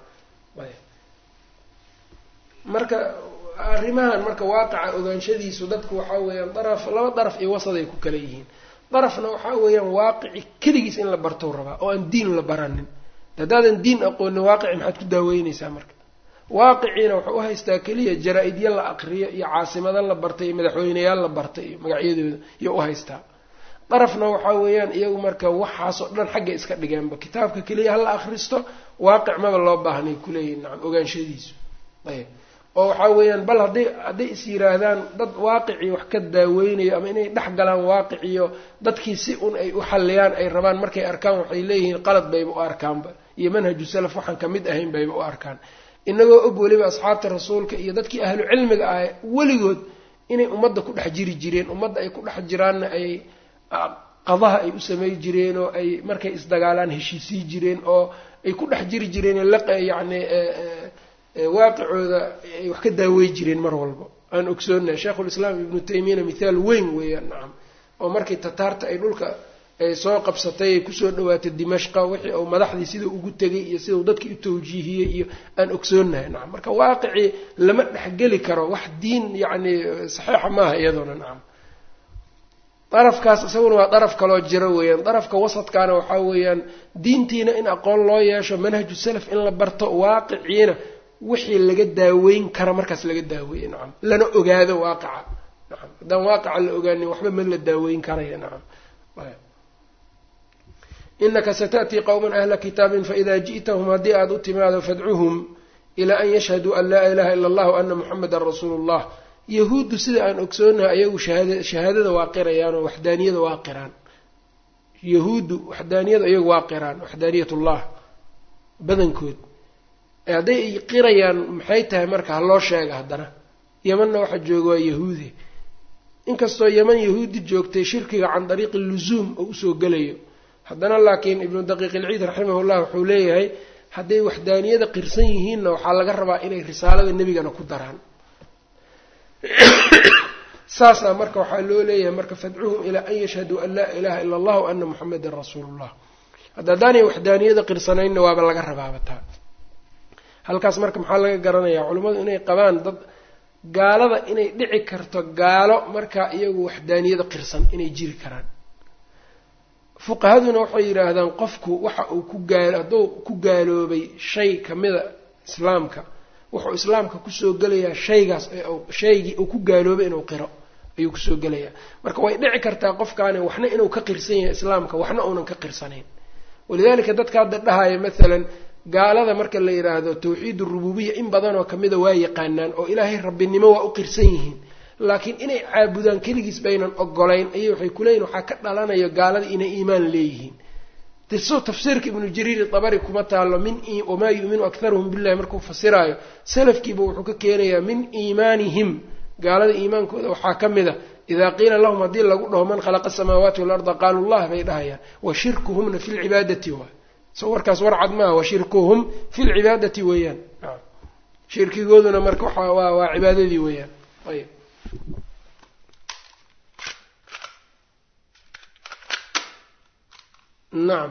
marka arrimahan marka waaqica ogaanshadiisu dadku waxaa weeyaan daraf laba daraf iyo wasaday ku kala yihiin darafna waxaa weeyaan waaqici keligiis in la bartou rabaa oo aan diin la baranin haddaadan diin aqoonin waaqici maxaad ku daaweyneysaa marka waaqiciina wuxuu u haystaa keliya jaraa-idyo la aqriyo iyo caasimado la bartay iyo madaxweyneyaal la bartay iyo magacyadooda iyo u haystaa darafna waxaa weeyaan iyagu marka waxaasoo dhan xagga iska dhigeenba kitaabka keliya hala akhristo waaqic maba loo baahnay kuleeyihin nacam ogaanshadiisu ayb oo waxaa weeyaan bal hadday hadday is yiraahdaan dad waaqicii wax ka daaweynayo ama inay dhex galaan waaqiciyo dadkii si un ay u xalliyaan ay rabaan markay arkaan waxay leeyihiin qalad bayba u arkaanba iyo manhaju salaf waxaan ka mid ahayn bayba u arkaan inagoo og weliba asxaabta rasuulka iyo dadkii ahlu cilmiga ah weligood inay ummadda ku dhex jiri jireen ummadda ay ku dhex jiraanna ay qadaha ay u samey jireen oo ay markay isdagaalaan heshiisii jireen oo ay ku dhex jiri jireen yacni waaqicooda ay wax ka daawey jireen mar walba aan ogsoonahay sheikhulislaam ibnu taymiyana mithaal weyn weeyaan nacam oo markii tataarta ay dhulka ay soo qabsatay ay kusoo dhawaatay dimashqa wixii uu madaxdii sidau ugu tegay iyo sidau dadkii u tawjiihiyey iyo aan ogsoonahay nacam marka waaqicii lama dhexgeli karo wax diin yacni saxiixa maaha iyadoona nacam darafkaas isaguna waa daraf kaloo jiro weeyaan darafka wasadkaana waxaa weeyaan diintiina in aqoon loo yeesho manhaju salaf in la barto waaqiciina wixii laga daaweyn kara markaas laga daaweeye nacam lana ogaado waaqaca nacam haddaan waaqaca la ogaanin waxba ma la daaweyn karaya nacam inaka sata'tii qowman ahla kitaabin faida ji'tahum haddii aada u timaado fadcuhum ilaa an yashhaduu an laa ilaha ila allah ana muxamedan rasuulu llah yahuuddu sida aan ogsoonahay ayagu shahaada shahaadada waa qirayaanoo waxdaaniyada waa qiraan yahuuddu waxdaaniyada iyagu waa qiraan waxdaaniyatullah badankood hadday ay qirayaan maxay tahay marka ha loo sheega haddana yemanna waxa jooga waa yahuudi inkastoo yeman yahuudi joogtay shirkiga can dariiqi luzuum oo usoo gelayo haddana laakiin ibnu daqiiq ilciid raximahullah wuxuu leeyahay hadday waxdaaniyada qirsan yihiinna waxaa laga rabaa inay risaalada nebigana ku daraan saasaa marka waxaa loo leeyahay marka fadcuhum ilaa an yashhaduu an laa ilaha ila allah wa ana muxamedan rasuulullah hadda haddaanay waxdaaniyada qirsanaynna waaba laga rabaabataa halkaas marka maxaa laga garanayaa culimmadu inay qabaan dad gaalada inay dhici karto gaalo markaa iyagu waxdaaniyada qirsan inay jiri karaan fuqahaduna waxay yidhaahdaan qofku waxa uu ku gaal hadduu ku gaaloobay shay kamida islaamka wuxuu islaamka kusoo gelayaa shaygaas shaygii uu ku gaaloobay inuu qiro ayuu kusoo gelayaa marka way dhici kartaa qofkaani waxna inuu ka qirsan yahay islaamka waxna uunan ka qirsanayn walidaalika dadka hadda dhahaya maalan gaalada marka la yidhaahdo tawxiid urububiya in badanoo kamida waa yaqaanaan oo ilaahay rabbinimo waa u qirsan yihiin laakiin inay caabudaan keligiis baynan ogolayn ayay waxay kuleeyihin waxaa ka dhalanayo gaalada inay iimaan leeyihiin so tafsiirka ibnu jariir dabari kuma taalo min wamaa yu'minu akharuhum billahi markuu fasiraayo salafkiiba wuxuu ka keenayaa min iimaanihim gaalada iimaankooda waxaa ka mid a idaa qiila lahum haddii lagu dhaho man khalaqa asamaawaati walarda qaalu llah bay dhahayaan wa shirkuhumna fi lcibaadati waay so warkaas warcad maaha wa shirkuhum fi lcibaadati weeyaan shirkigooduna marka waa waa cibaadadii weeyaan ayb nacam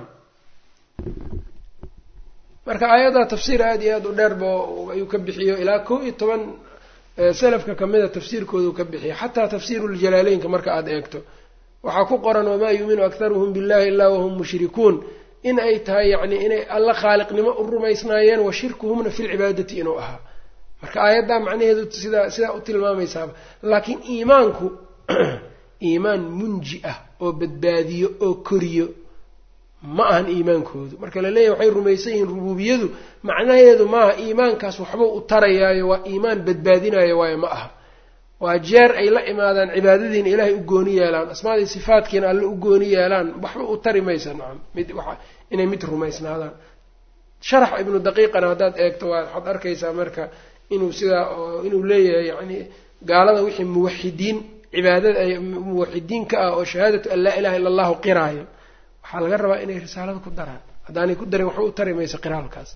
marka aayadda tafsiir aada iyo aada u dheerba ayuu ka bixiyo ilaa kow iyo toban salafka kamida tafsiirkoodu ka bixiya xataa tafsiiru ljalaaleynka marka aada eegto waxaa ku qoran wamaa yuuminu akharuhum billahi ilaa wahum mushrikuun in ay tahay yacni inay alla khaaliqnimo u rumaysnaayeen wa shirkuhumna fi lcibaadati inuu ahaa marka aayaddaa macnaheedu sidaa sidaa u tilmaamaysaaba laakiin iimaanku iimaan munji ah oo badbaadiyo oo koriyo ma ahan iimaankoodu marka la leeyahy waxay rumaysan yihiin rubuubiyadu macnaheedu maaha iimaankaas waxba u tarayaayo waa iimaan badbaadinayo waayo ma aha waa jeer ay la imaadaan cibaadadiina ilaahay u gooni yeelaan asmaadii sifaadkiina alle u gooni yeelaan waxba u tari maysa nacam mid waa inay mid rumaysnaadaan sharax ibnu daqiiqana haddaad eegto waa waxaad arkaysaa marka inuu sidaa inuu leeyahay yani gaalada wixii muwaxidiin cibaadada ay muwaxidiin ka ah oo shahaadatu an laa ilaha illa allahu qiraayo waxaa laga rabaa inay risaalada ku daraan haddaanay ku darin waxba u tari maysa qiraalkaas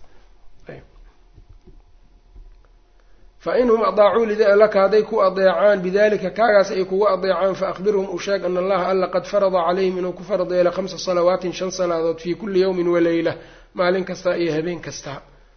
fa inhum adaacuu laka hadday ku adeecaan bidalika kaagaas ay kugu adeecaan faakbirhum u sheeg ana allaha alla qad farada calayhim inuu ku farad yeelay khamsa salawaatin shan salaadood fii kulli yawmin waleyla maalin kasta iyo habeen kasta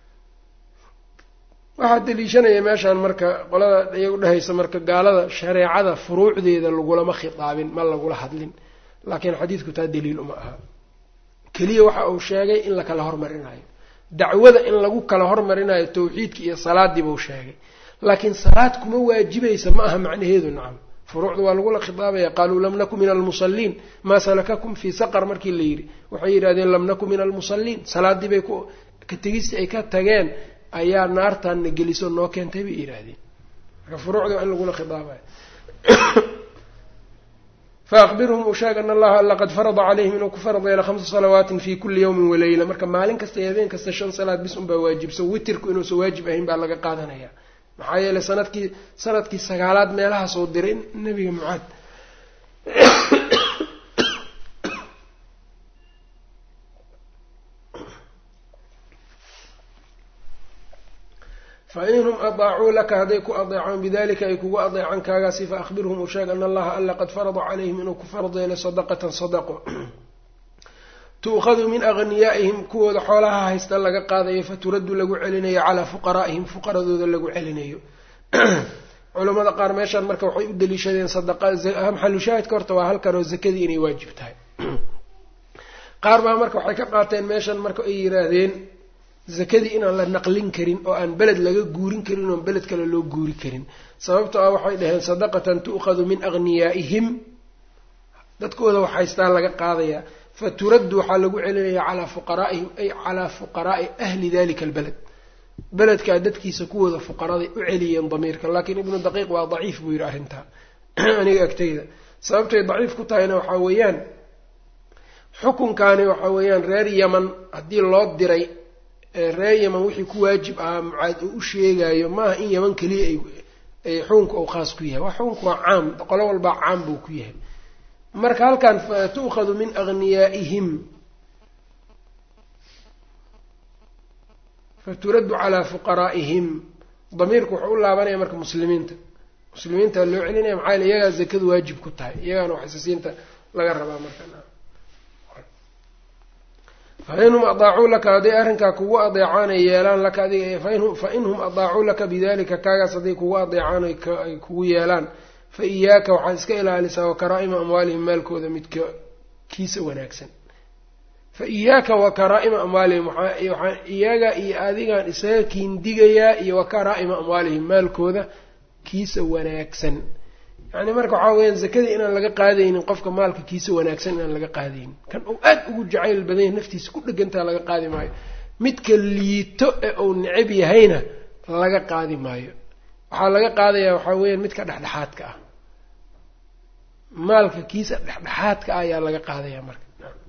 waxaa daliishanaya meeshaan marka qolada iyagu dhehaysa marka gaalada shareecada furuucdeeda lagulama khitaabin ma lagula hadlin laakiin xadiidku taa daliil uma aha keliya waxa uu sheegay in la kala hormarinayo dacwada in lagu kala hormarinayo tawxiidka iyo salaadii buu sheegay laakiin salaad kuma waajibaysa ma aha macnaheedu nacam furuucda waa lagula khitaabaya qaaluu lam naku min almusalliin maa salakakum fii saqar markii la yidhi waxay yidhahdeen lam naku min almusalliin salaadii bay ku ka tegistii ay ka tageen ayaa naartaanna geliso noo keentay bay yidhaahdeen marka furuucda waa in lagula khitaabayo faakbirhum u sheeg ana allaha alla qad farada calayhim inuu ku farad yeelo khamsa salawaatin fi kulli yawmin waleyla marka maalin kasta iyo habeen kasta shan salaad bis unbaa waajibsan witirku inuusan waajib ahayn baa laga qaadanaya maxaa yeelay sanadkii sanadkii sagaalaad meelahaasoo diray nebiga mucaad fainhum adaacuu laka hadday ku adeecaan bidalika ay kugu adeecaan kaagaasi faakbirhum u sheeg ana allaha alla qad farada calayhim inuu ku farad yeelay sadaqatan sadaqo tu'khadu min aghniyaa'ihim kuwooda xoolaha haysta laga qaadayo faturaddu lagu celinayo calaa fuqaraa'ihim fuqaradooda lagu celinayo culamada qaar meeshaan marka waxay u daliishadeen maxalushaahidka horta waa halkan oo zakadii inay waajib tahay qaar baa marka waxay ka qaateen meeshan marka ay yidhaahdeen zakadii inaan la naqlin karin oo aan beled laga guurin karin oon beled kale loo guuri karin sababto ah waxay dhaheen sadaqatan tu'khadu min aghniyaa'ihim dadkooda wax haystaa laga qaadayaa fa turaddu waxaa lagu celinayaa calaa fuqaraa'ihim ay calaa fuqaraa'i ahli dalika albeled beledkaa dadkiisa kuwooda fuqaraday u celiyeen damiirka laakiin ibnu daqiiq waa daciif buu yidhi arrintaa aniga agtayda sababtay daciif ku tahayna waxaa weeyaan xukunkaani waxaa weeyaan reer yaman haddii loo diray reer yaman wixii ku waajib ahaa mucaad uu u sheegayo maaha in yaman keliya ay xukunka uu khaas ku yahay waa xukunka waa caam qolo walbaa caam buu ku yahay marka halkan tu'khadu min aghniyaa'ihim faturaddu calaa fuqaraa'ihim damiirku wuxuu u laabanaya marka muslimiinta muslimiinta loo celinaya maxaa yele iyagaa zakadu waajib ku tahay iyagaana waxisasiinta laga rabaa marka fa inhum adaacuu laka hadday arrinkaa kugu adeecaan ay yeelaan laka adiga fa inhum adaacuu laka bidalika kaagaas hadday kugu adeecaan ay kugu yeelaan fa iyaaka waxaad iska ilaalisaa wa karaa'ima amwaalihim maalkooda midka kiisa wanaagsan fa iyaaka wa karaa'ima amwaalihim waxaan iyaga iyo adigaan isaga kiindigayaa iyo wa karaa'ima amwaalihim maalkooda kiisa wanaagsan yacni marka waxaa weyaan zakadii inaan laga qaadaynin qofka maalka kiisa wanaagsan inaan laga qaadaynin kan uu aad ugu jacayl badan yahay naftiisa ku dhegantaa laga qaadi maayo midka liito ee uu necab yahayna laga qaadi maayo waxaa laga qaadayaa waxaa weeyaan midka dhexdhexaadka ah maalka kiisa dhexdhexaadka ah ayaa laga qaadayaa marka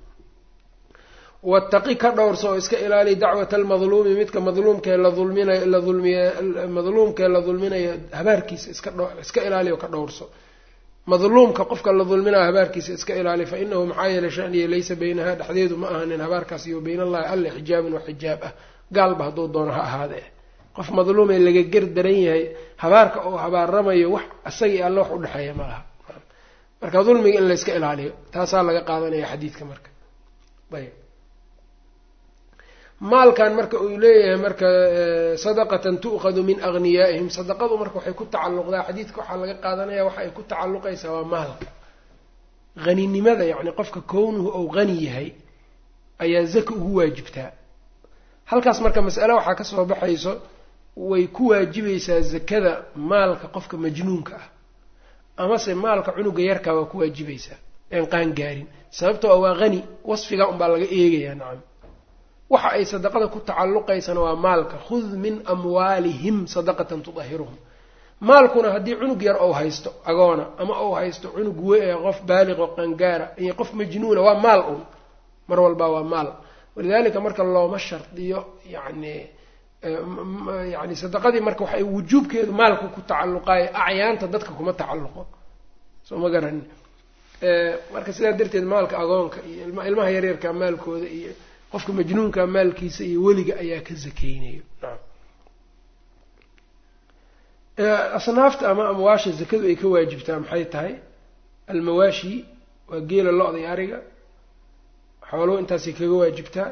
wataqi ka dhowrso oo iska ilaali dacwata almadluumi midka madluumkee la dulminayo la dulmiy madluumkee la dulminayo habaarkiisa iska dh iska ilaali oo ka dhowrso madluumka qofka la dulminayo habaarkiisa iska ilaali fa inahu maxaa yeelay shaniya laysa baynaha dhexdeedu ma ahanin habaarkaas iyo bayn allahi alle xijaabun wa xijaab ah gaalba hadduu doono ha ahaadee qof madluumee laga ger daran yahay habaarka oo habaaramayo wax isagii alle wax udhexeeya ma laha marka dulmiga in layska ilaaliyo taasaa laga qaadanaya xadiidka marka ayb maalkan marka uu leeyahay marka sadaqatan tu'khadu min aghniyaa'ihim sadaqadu marka waxay ku tacalluqdaa xadiidka waxaa laga qaadanaya waxa ay ku tacalluqaysaa waa maalka haninimada yacni qofka kownuhu ou hani yahay ayaa zaka ugu waajibtaa halkaas marka mas'ale waxaa ka soo baxayso way ku waajibaysaa zakada maalka qofka majnuunka ah amase maalka cunuga yarkaa waa ku waajibaysaa een qaan gaarin sababtoo waa hani wasfigaa unbaa laga eegayaa nacam waxa ay sadaqada ku tacalluqaysana waa maalka khud min amwaalihim sadaqatan tudahiruhum maalkuna haddii cunug yar ou haysto agoona ama ou haysto cunug we qof baaliqo qangaara iyo qof majnuuna waa maal un mar walba waa maal walidalika marka looma shardiyo yani yani sadaqadii marka waxay wujuubkeedu maalku ku tacalluqaayo acyaanta dadka kuma tacalluqo soo ma garanin marka sidaa darteed maalka agoonka iyo ilmaha yaryarka maalkooda iyo qofka majnuunka maalkiisa iyo weliga ayaa ka zakeynayo asnaafta ama amwaasha zakadu ay ka waajibtaa maxay tahay almawaashi waa geela lo-da iyo ariga xooluhu intaasay kaga waajibtaa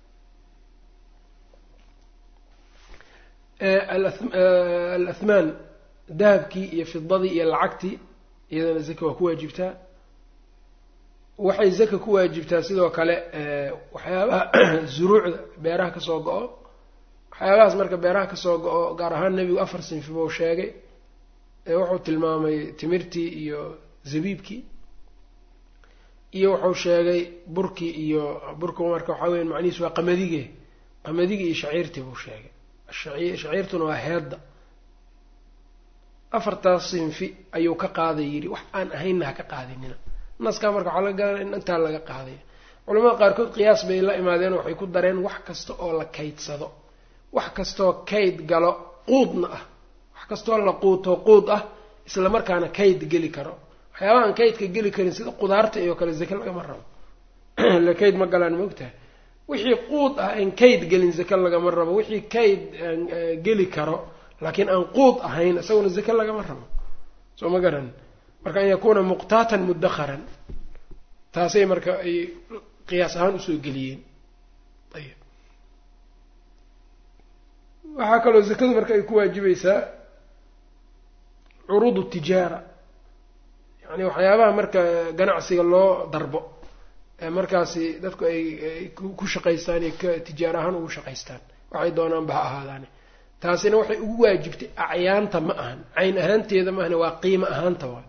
alathmaan dahabkii iyo fidadii iyo lacagtii iyadana zaka waa ku waajibtaa waxay zaka ku waajibtaa sidoo kale waxyaabaha zuruucda beeraha kasoo go-o waxyaabahaas marka beeraha kasoo go-o gaar ahaan nebigu afar sinfi buu sheegay wuxuu tilmaamay timirtii iyo zabiibkii iyo wuxuu sheegay burkii iyo burku marka waxaa weya macnihiis waa qamadige qamadigi iyo shaciirtii buu sheegay shaciirtuna waa heedda afartaas sinfi ayuu ka qaaday yidhi wax aan ahaynna ha ka qaadinina naskaa marka waxaa laga garanaya in intaa laga qaadaya culamada qaarkood qiyaas bay la imaadeen waxay ku dareen wax kasta oo la kaydsado wax kastoo kayd galo quudna ah wax kastoo la quuto quud ah isla markaana kayd geli karo waxyaabahaan kaydka geli karin sida qudaarta iyo kale zake lagama rabo le kayd ma galaan maogtahay wixii quud ah aan kayd gelin zake lagama rabo wixii kayd geli karo laakiin aan quud ahayn isaguna zake lagama rabo soo ma garan marka an yakuuna muqtaatan mudakharan taasay marka ay qiyaas ahaan usoo geliyeen ayb waxaa kaloo zakadu marka ay ku waajibaysaa curuud tijaara yani waxyaabaha marka ganacsiga loo darbo ee markaasi dadku ay ku shaqaystaan iyo ka tijaar ahaan ugu shaqaystaan waxay doonaanba ha ahaadaane taasina waxay ugu waajibtay acyaanta ma ahan cayn ahaanteeda maahane waa qiimo ahaanta waa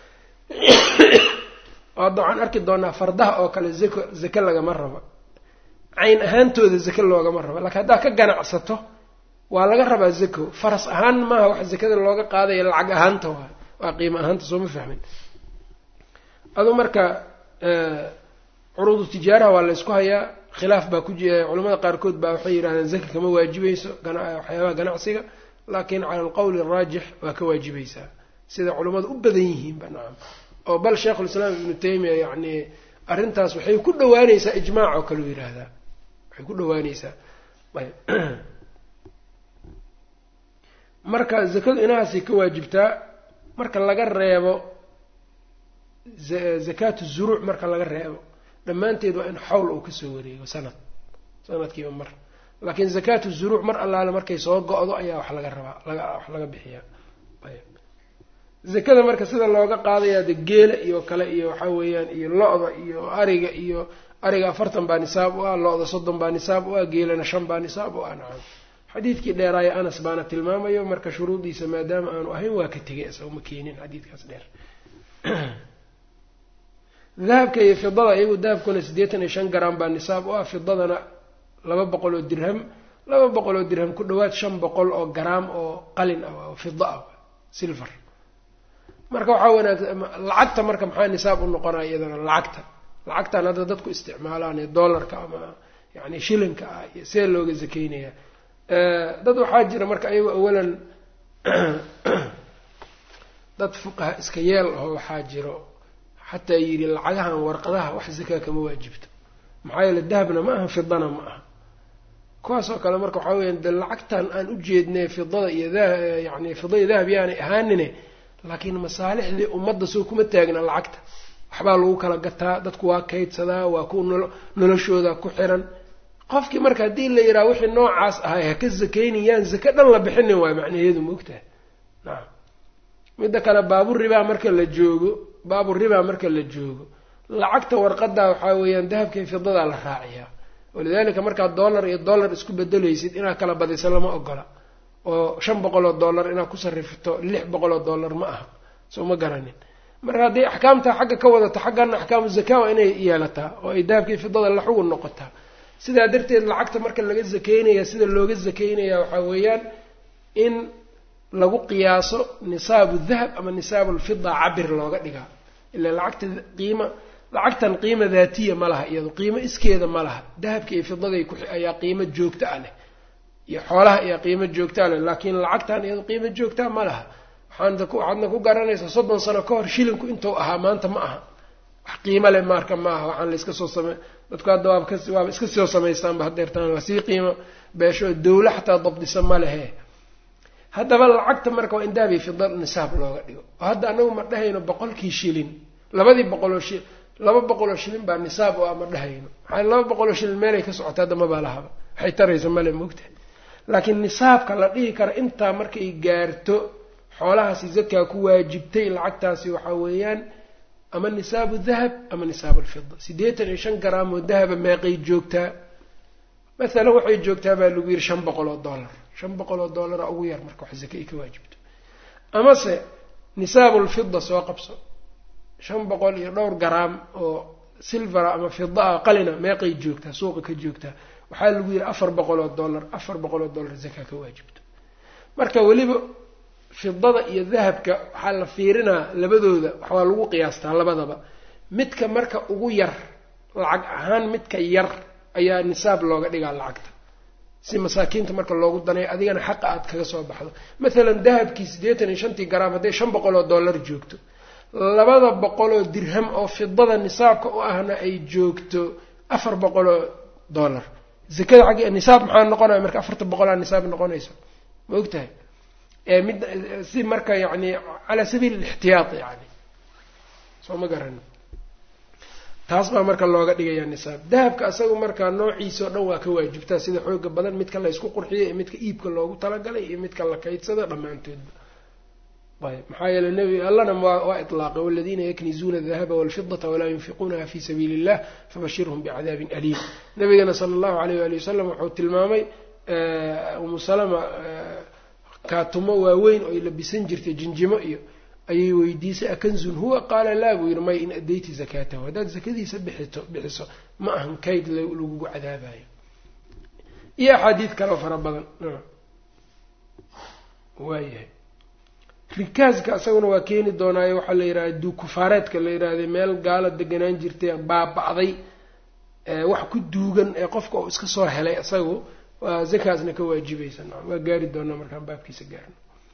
hadda waxaan arki doonaa fardaha oo kale zako zake lagama rabo cayn ahaantooda zake loogama rabo laakiin haddaad ka ganacsato waa laga rabaa zako faras ahaan maaha wax zakada looga qaadaya lacag ahaanta waa waa qiimo ahaanta soo ma fahmin adu marka curuudu tijaaraha waa laysku hayaa khilaaf baa ku jira culamada qaarkood baa waxay yidhahdeen zaka kama waajibayso waxyaabaha ganacsiga laakiin cala alqowli araajix waa ka waajibaysaa sida culammadu u badan yihiinba nacam oo bal sheikhulislaam ibnu taymiya yacni arrintaas waxay ku dhawaaneysaa ijmaac oo kale u yidhaahdaa waxay ku dhawaaneysaa ayb marka zakadu inahaasay ka waajibtaa marka laga reebo zakaatu zuruuc marka laga reebo dhammaanteed waa in xawl uu kasoo wareego sanad sanadkiiba mar laakiin zakaatu zuruuc mar allaale markay soo go-do ayaa wax laga rabaa laga wax laga bixiyaa zakada marka sida looga qaadayaa de geela iyo kale iyo waxaa weeyaan iyo lo-da iyo ariga iyo ariga afartan baa nisaab u ah lo-da soddon baa nisaab u ah geelana shan baa nisaab u ah nacam xadiidkii dheeraaya anas baana tilmaamayo marka shuruudiisa maadaama aanu ahayn waa ka tegay isaga ma keenin xadiidkaas dheer dahabka iyo fidada iyagu dahabkuna siddeetan iyo shan garam baa nisaab u ah fidadana laba boqol oo dirham laba boqol oo dirham ku dhawaad shan boqol oo garaam oo qalin ah oo fida ah silver marka waxaa wanaagsan lacagta marka maxaa nisaab u noqonaya iyadana lacagta lacagtan hadda dadku isticmaalaan ee dollarka ama yani shilinka ah iyo see looga zakeynaya dad waxaa jira marka ayago awalan dad fuqaha iska yeel aho waxaa jiro xataa yidhi lacagahan warqadaha wax zakaa kama waajibto maxaa yeele dahabna ma aha fidana ma aha kuwaasoo kale marka waxaa weya de lacagtan aan u jeednay fidada iyo yani fida iyo dahab yaanay ahaanine laakiin masaalixdii ummadda soo kuma taagna lacagta waxbaa lagu kala gataa dadku waa kaydsadaa waa ku noloshooda ku xiran qofkii marka haddii la yidhaha wixii noocaas ahay ha ka zakaynayaan zake dhan la bixinin waayo macnaheedu maogtahay nacam midda kale baaburibaa marka la joogo baaburibaa marka la joogo lacagta warqadaa waxaa weeyaan dahabka iyo fidadaa la raaciyaa walidaalika markaad dollar iyo dollar isku bedelaysid inaad kala badiso lama ogola oo shan boqol oo dollar inaad ku sarrifto lix boqol oo dollar ma aha soo ma garanin marka hadday axkaamtaa xagga ka wadato xaggana axkaamu zakaa waa inay yeelataa oo ay dahabkii fidada la xugun noqotaa sidaa darteed lacagta marka laga zakeynaya sida looga zakeynaya waxaa weeyaan in lagu qiyaaso nisaabu dahab ama nisaabu lfida cabir looga dhigaa ilaa lacagta qiima lacagtan qiima daatiya ma laha iyado qiimo iskeeda ma laha dahabka iyo fidaday ku ayaa qiimo joogta a leh iyo xoolaha ayaa qiimo joogtaa leh laakiin lacagtan iyado qiimo joogtaa ma laha waxaana waxaadna ku garanaysaa soddon sano ka hor shilinku intuu ahaa maanta ma aha wax qiimo leh marka ma aha waxaan la iska soo same dadku hadda waaba kas waaba iska soo samaystaanba hadeertaan waa sii qiimo beesho dawla xataa dabdisa ma lehe haddaba lacagta marka waa in dahabiy fida nisaab looga dhigo oo hadda anagu ma dhahayno boqolkii shilin labadii boqoloo shi laba boqoloo shilin baa nisaab oo a ma dhahayno maxaa laba boqoloo shilin meelay ka socota hadda mabaa lahaba waxay taraysa male moogtahay laakiin nisaabka la dhihi kara intaa markay gaarto xoolahaasi zakaa ku waajibtay lacagtaasi waxaa weeyaan ama nisaabu dahab ama nisaabu alfida siddeetan iyo shan garaam oo dahaba meeqay joogtaa mathalan waxay joogtaa baa lagu yidhi shan boqol oo dollar shan boqol oo dollara ugu yar marka wax zaka ay ka waajibto amase nisaabu lfida soo qabso shan boqol iyo dhowr garaam oo silvera ama fida ah qalina meeqay joogtaa suuqa ka joogtaa waxaa lagu yidhi afar boqol oo dollar afar boqol oo dollar zaka ka waajibto marka weliba fidada iyo dahabka waxaa la fiirinaa labadooda waxaa lagu qiyaastaa labadaba midka marka ugu yar lacag ahaan midka yar ayaa nisaab looga dhigaa lacagta si masaakiinta marka loogu danayo adigana xaqa aad kaga soo baxdo mathalan dahabkii siddeetan iyo shantii garaam hadday shan boqol oo dollar joogto labada boqol oo dirham oo fidada nisaabka u ahna ay joogto afar boqol oo dollar zakada xaggi nisaab maxaa noqonaya marka afarta boqolaa nisaab noqonaysa ma og tahay mid si marka yani calaa sabiil alixtiyaad yani soo ma garani taas baa marka looga dhigayaa nisaab dahabka isagu marka noociisa o dhan waa ka waajibtaa sida xooga badan midka la ysku qurxiyay iyo midka iibka loogu talagalay iyo midka la kaydsada dhammaantoodba ayb maxaa yeele nebi allana waa ilaaqay waladiina yaknizuuna adahaba walfidata walaa yunfiquunaha fi sabiili illah fabashirhum bicadaabin aliim nabigana sala allahu alayh waali wasalam wuxuu tilmaamay umu salama kaatumo waaweyn oo ay labisan jirtay jinjimo iyo ayay weydiisay akanzun huwa qaala laa buu yidhi may in addayti zakaatahu haddaad zakadiisa bixito bixiso ma ahan kayd lagugu cadaabayo iyo axaadiid kaleo fara badan waayahay rikaaska isaguna waa keeni doonaayo waxaa la yidhahda duukufaareedka la yidhaahday meel gaala deganaan jirtay baaba-day wax ku duugan ee qofka uu iska soo helay isagu waa zakaasna ka waajibaysa waa gaari doonaa markaan baabkiisa gaarno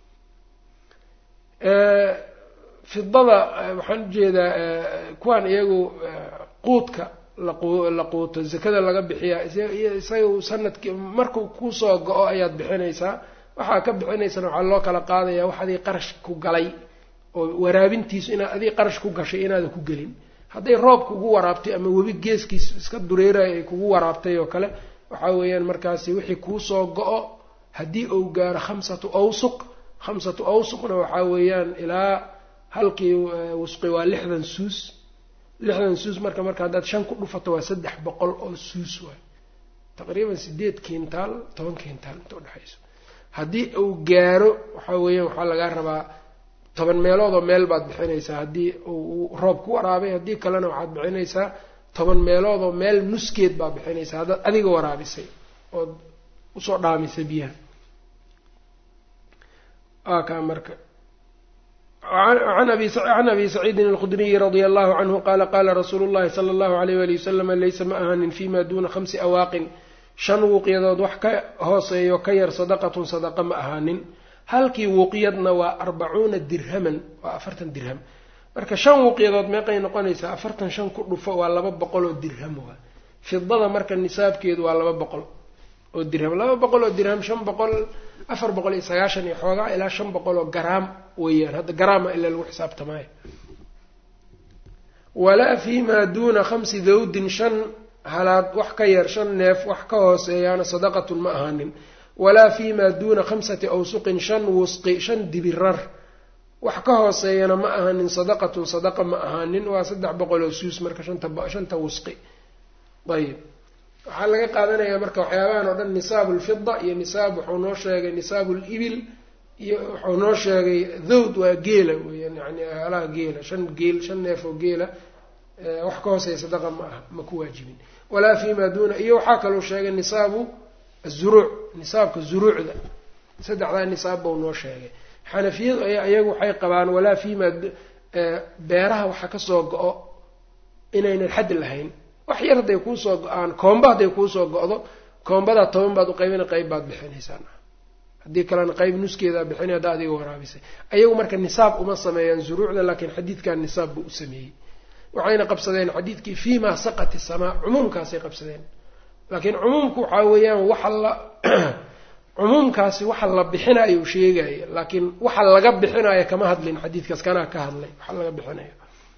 fidada waxaan ujeedaa kuwaan iyagu quudka la quuto zakada laga bixiyaa isaga sanadkii markuu kusoo go-o ayaad bixinaysaa waxaa ka bixinaysana waxaa loo kala qaadayaa wax adii qarash ku galay oo waraabintiisu inaad adii qarash ku gashay inaadan ku gelin hadday roob kugu waraabtay ama webi geeskiis iska dureerayo ay kugu waraabtay oo kale waxaa weeyaan markaasi wixii kuusoo go-o haddii uu gaaro khamsatu awsuq khamsatu awsuqna waxaa weeyaan ilaa halkii wusqi waa lixdan suus lixdan suus marka marka haddaad shan ku dhufato waa saddex boqol oo suus waay taqriiban sideed kintaal toban kintaal inta udhexayso haddii uu gaaro waxaa weeyaan waxaa lagaa rabaa toban meelood oo meel baad bixinaysaa haddii uu roob ku waraabay haddii kalena waxaad bixinaysaa toban meelood oo meel nuskeed baad bixinaysaa haddaad adiga waraabisay ood usoo dhaamisay biyaha waa kaa marka can abi saciidin alkhudriyi radia allahu canhu qaala qaala rasuulu llahi sala allahu alayh wali wasalama laysa ma ahaanin fima duuna khamsi awaaqin shan wuuqyadood wax ka hooseeyo ka yar sadaqatun sadaqa ma ahaanin halkii wuuqyadna waa arbacuuna dirhaman waa afartan dirham marka shan wuuqyadood meeqay noqonaysaa afartan shan ku dhufo waa laba boqol oo dirham waa fidada marka nisaabkeedu waa laba boqol oo dirham laba boqol oo dirham shan boqol afar boqol iyo sagaashan iyo xoogaa ilaa shan boqol oo garaam weeyaan hadda garaama ilaa lagu xisaabtamaayo walaa fiimaa duuna khamsi dawdin shan halaad wax ka yar shan neef wax ka hooseeyaana sadaqatun ma ahaanin walaa fiimaa duuna khamsati awsuqin shan wusqi shan dibirar wax ka hooseeyana ma ahaanin sadaqatun sadaqa ma ahaanin waa saddex boqol oo suus marka shanta shanta wusqi ayib waxaa laga qaadanayaa marka waxyaabahan oo dhan nisaabu lfida iyo nisaab wuxuu noo sheegay nisaabu libil iyo wuxuu noo sheegay thawd waa geela weyaan yani halaha geela shan geel shan neef oo geela wax ka hooseeya sadaqa ma aha ma ku waajibin walaa fiima duuna iyo waxaa kaloo sheegay nisaabu azuruuc nisaabka zuruucda saddexdaa nisaab bau noo sheegay xanafiyadu ayaa iyagu waxay qabaan walaa fiima beeraha waxa kasoo go-o inaynan xad lahayn wax yar hadday kuusoo go-aan koomba hadday kuusoo go-do koombadaa toban baad uqaybina qayb baad bixinaysaan haddii kalena qayb nuskeedaa bixinay haddaa adiga waraabisay ayagu marka nisaab uma sameeyaan zuruucda laakiin xadiidkan nisaab buu u sameeyey waxayna qabsadeen xadiidkii fiima saqati samaa cumuumkaasay qabsadeen laakiin cumuumku waxaa weeyaan waxa la cumuumkaasi waxa la bixinayo sheegaya laakiin waxa laga bixinayo kama hadlin xadiidkaas kanaa ka hadlay waxa laga bixinayo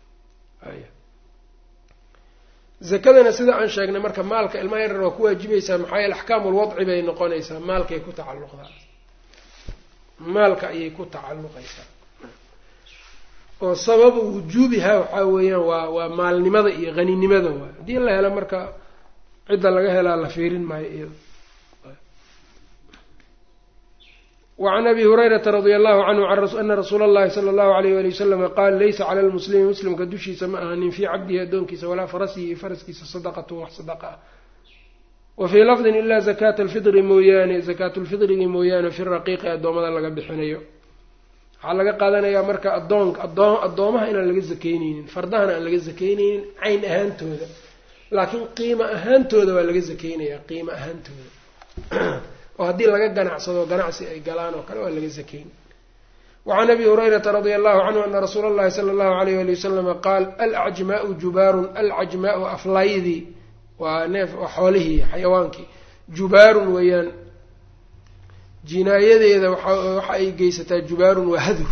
zakadana sida aan sheegnay marka maalka ilmaha yarar waa ku waajibaysaa maxaa yeele axkaamu lwadci bay noqonaysaa maalkay ku tacalluqdaa maalka ayay ku tacalluqaysaa oo sababu wujuubiha waxaa weeyaan waa waa maalnimada iyo haninimada waay haddii la helo marka cidda laga helaa la fiirin maayo iyado wacan abi hurayrata radia allahu canhu ana rasuula allahi sala allahu alayh wali wasalama qaal laysa cala lmuslimi muslimka dushiisa ma ahanin fii cabdihi addoonkiisa walaa farasihi iyo faraskiisa sadaqatun wax sadaqa ah wa fii lafdin ilaa zakaata alfidri mooyaane zakaatulfidrigi mooyaane fi raqiiqi addoommada laga bixinayo waxaa laga qaadanayaa marka adoonka adoo addoomaha inaan laga sakeyneynin fardahana aan laga sakeyneynin cayn ahaantooda laakiin qiimo ahaantooda waa laga sakeynayaa qiimo ahaantooda oo haddii laga ganacsado ganacsi ay galaan oo kale waa laga sakeyn wacan abi hurayrata radia allahu canhu ana rasuula allahi sala allahu alayh ali wasalama qaal alcajmaau jubaarun alcajmaau aflaydi waa neef waa xoolihii xayawaankii jubaarun weeyaan jinaayadeeda waxa ay geysataa jubaarun waa hadur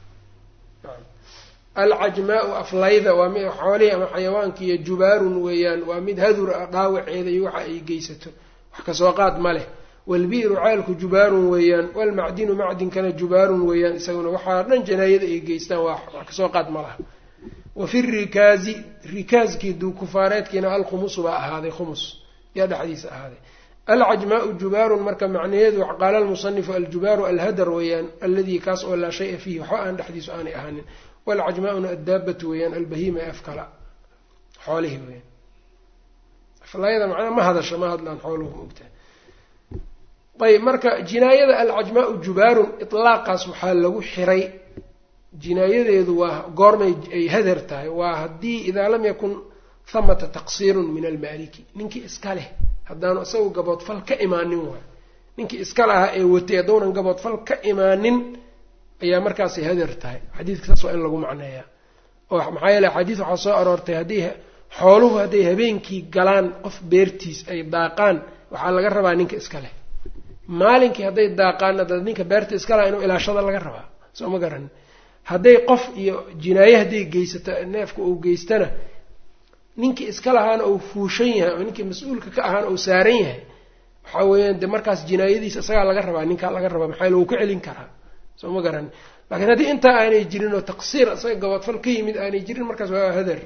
alcajmaau aflayda waa mid xoolihii ama xayawaankiiyo jubaarun weeyaan waa mid hadur ah dhaawaceeda iyo waxa ay geysato wax kasoo qaad ma leh walbi'ru ceelku jubaarun weeyaan walmacdinu macdinkana jubaarun weeyaan isaguna waxaa dhan janaayada ay geystaan waa wax kasoo qaad ma laha wa fi rikaazi rikaaskii duukufaareedkiina alkhumusu baa ahaaday khumus yaa dhexdiisa ahaaday alcajmaau jubaarun marka macnaheedu qaala almusanifu aljubaaru alhadar weeyaan alladii kaas oo laa shaya fiihi waxba aan dhexdiisu aanay ahaanin walcajmaa'una addaabatu weeyaan albahiima ee afkala xoolihii weyaan aflayada macnaa ma hadasho ma hadlaan xooluhu maogtahay ayb marka jinaayada alcajmaau jubaarun itlaaqaas waxaa lagu xiray jinaayadeedu waa goormay ay hadar tahay waa haddii idaa lam yakun hamata taqsiirun min almaaliki ninkii iska leh haddaanu isagu gaboodfal ka imaanin waay ninkii iska lahaa ee watay haddownan gaboodfal ka imaanin ayaa markaasay hadar tahay xadiidka saas waa in lagu macneeyaa oo maxaa yeele xadiis waxaa soo aroortay haddii xooluhu hadday habeenkii galaan qof beertiis ay daaqaan waxaa laga rabaa ninka iska leh maalinkii hadday daaqaana dad ninka beerta iska laha inuu ilaashada laga rabaa soo ma garanin hadday qof iyo jinaaye hadday geysato neefka uu geystana ninkii iska lahaana uu fuushan yahay oo ninkii mas-uulka ka ahaana uu saaran yahay waxaa weeyaan de markaas jinaayadiisa isagaa laga rabaa ninkaa laga rabaa maxaa lagu ka celin karaa soo ma garanin laakiin haddii intaa aanay jirin oo taqsiir isaga gabadfal ka yimid aanay jirin markaas waa hadar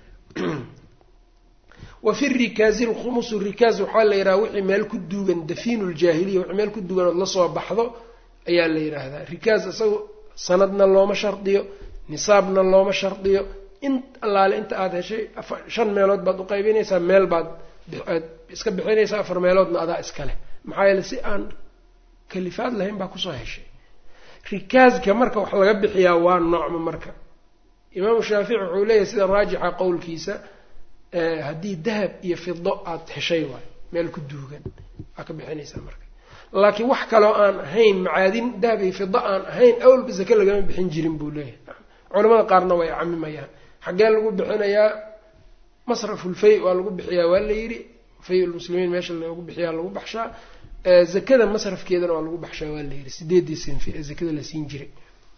wa fi rikaazi lkhumusu rikaaz waxaa la yidhaha wixii meel ku duugan dafiinu ljaahiliya wixii meel ku duugan ood lasoo baxdo ayaa la yidhaahdaa rikaaz isaga sanadna looma shardiyo nisaabna looma shardiyo in allaale inta aada heshay shan meelood baad uqaybinaysaa meel baad aad iska bixinaysaa afar meeloodna adaa iska leh maxaa yeele si aan kalifaad lahayn baa kusoo heshay rikaazka marka wax laga bixiyaa waa noocma marka imaamu shaafici wuxuu leeyahay sida raajixa qowlkiisa haddii dahab iyo fido aada heshay waayo meel ku duugan waa ka bixinaysaa marka laakiin wax kaloo aan ahayn macaadin dahab iyo fido aan ahayn awalba sake lagama bixin jirin buu leeyahay culamada qaarna way camimayaan xaggee lagu bixinayaa masrafulfay waa lagu bixiyaa waa la yidhi fay lmuslimiin meesha lagu bixiyaa lagu baxshaa zakada masrafkeedana waa lagu baxshaa waa la yidhi sideedii sinfi ee zakada la siin jiray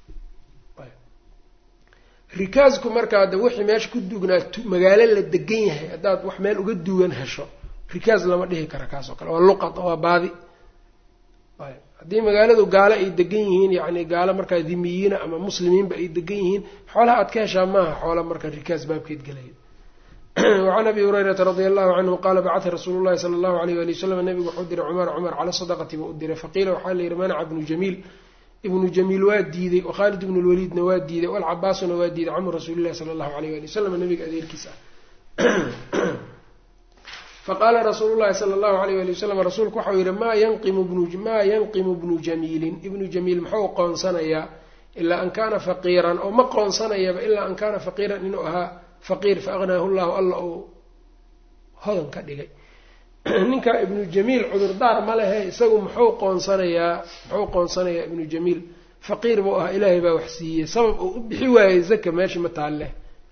rikaasku markaa de wixii meesha ku duugnaa magaalo la degan yahay haddaad wax meel uga duugan hesho rikaas lama dhihi kara kaas oo kale waa luqad waa baadi haddii magaaladu gaalo ay degan yihiin yacni gaalo markaa dimiyiina ama muslimiinba ay degan yihiin xoolaha aad ka heshaa maaha xoola marka rikaas baabkeed gelaya wacan abi hurayrata radia allahu canhu qaala bacata rasuulu llahi sala allahu alayh wali wasalam nabigu wuxuu diray cumara cumar cala sadaqati buu u diray faqiila waxaa la yidhi manaca ibnu jamiil ibnu jamiil waa diiday wakhaalid ibnu lwaliidna waa diiday walcabaasuna waa diiday camu rasuuli llahi sala allahu alayh wali wasalam nabiga adeerkiis ah faqaala rasuulu llahi sala allahu alayh wali wasalam rasuulku waxau yihi maa yanqimu bnumaa yanqimu bnu jamiilin ibnu jamiil muxuu qoonsanayaa ilaa an kaana faqiiran oo ma qoonsanayaba ilaa an kaana faqiiran inuu ahaa faqiir fa aqnaahu llahu alla uu hodan ka dhigay ninka ibnu jamiil cudurdaar ma lehe isagu muxuu qoonsanayaa muxuu qoonsanayaa ibnu jamiil faqiir buu ahaa ilaahay baa wax siiyey sabab uu u bixi waayey zaka meesha ma taalle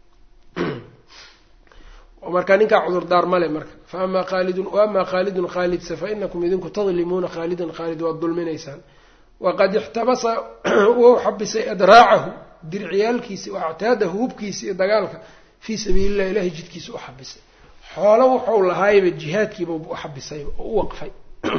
marka ninkaa cudurdaar male marka fa amaa khaalidun wa amaa khaalidun khaalidse fa inakum idinku tadlimuuna khaalidan khaalid waad dulminaysaan waqad ixtabasa wou xabisay adraacahu dirciyaalkiisi wa actaadahu hubkiisi iyo dagaalka fii sabiili illah ilahay jidkiisa u xabisay xoolo wuxuu lahaayba jihaadkiiba u xabisayba oo u waqfay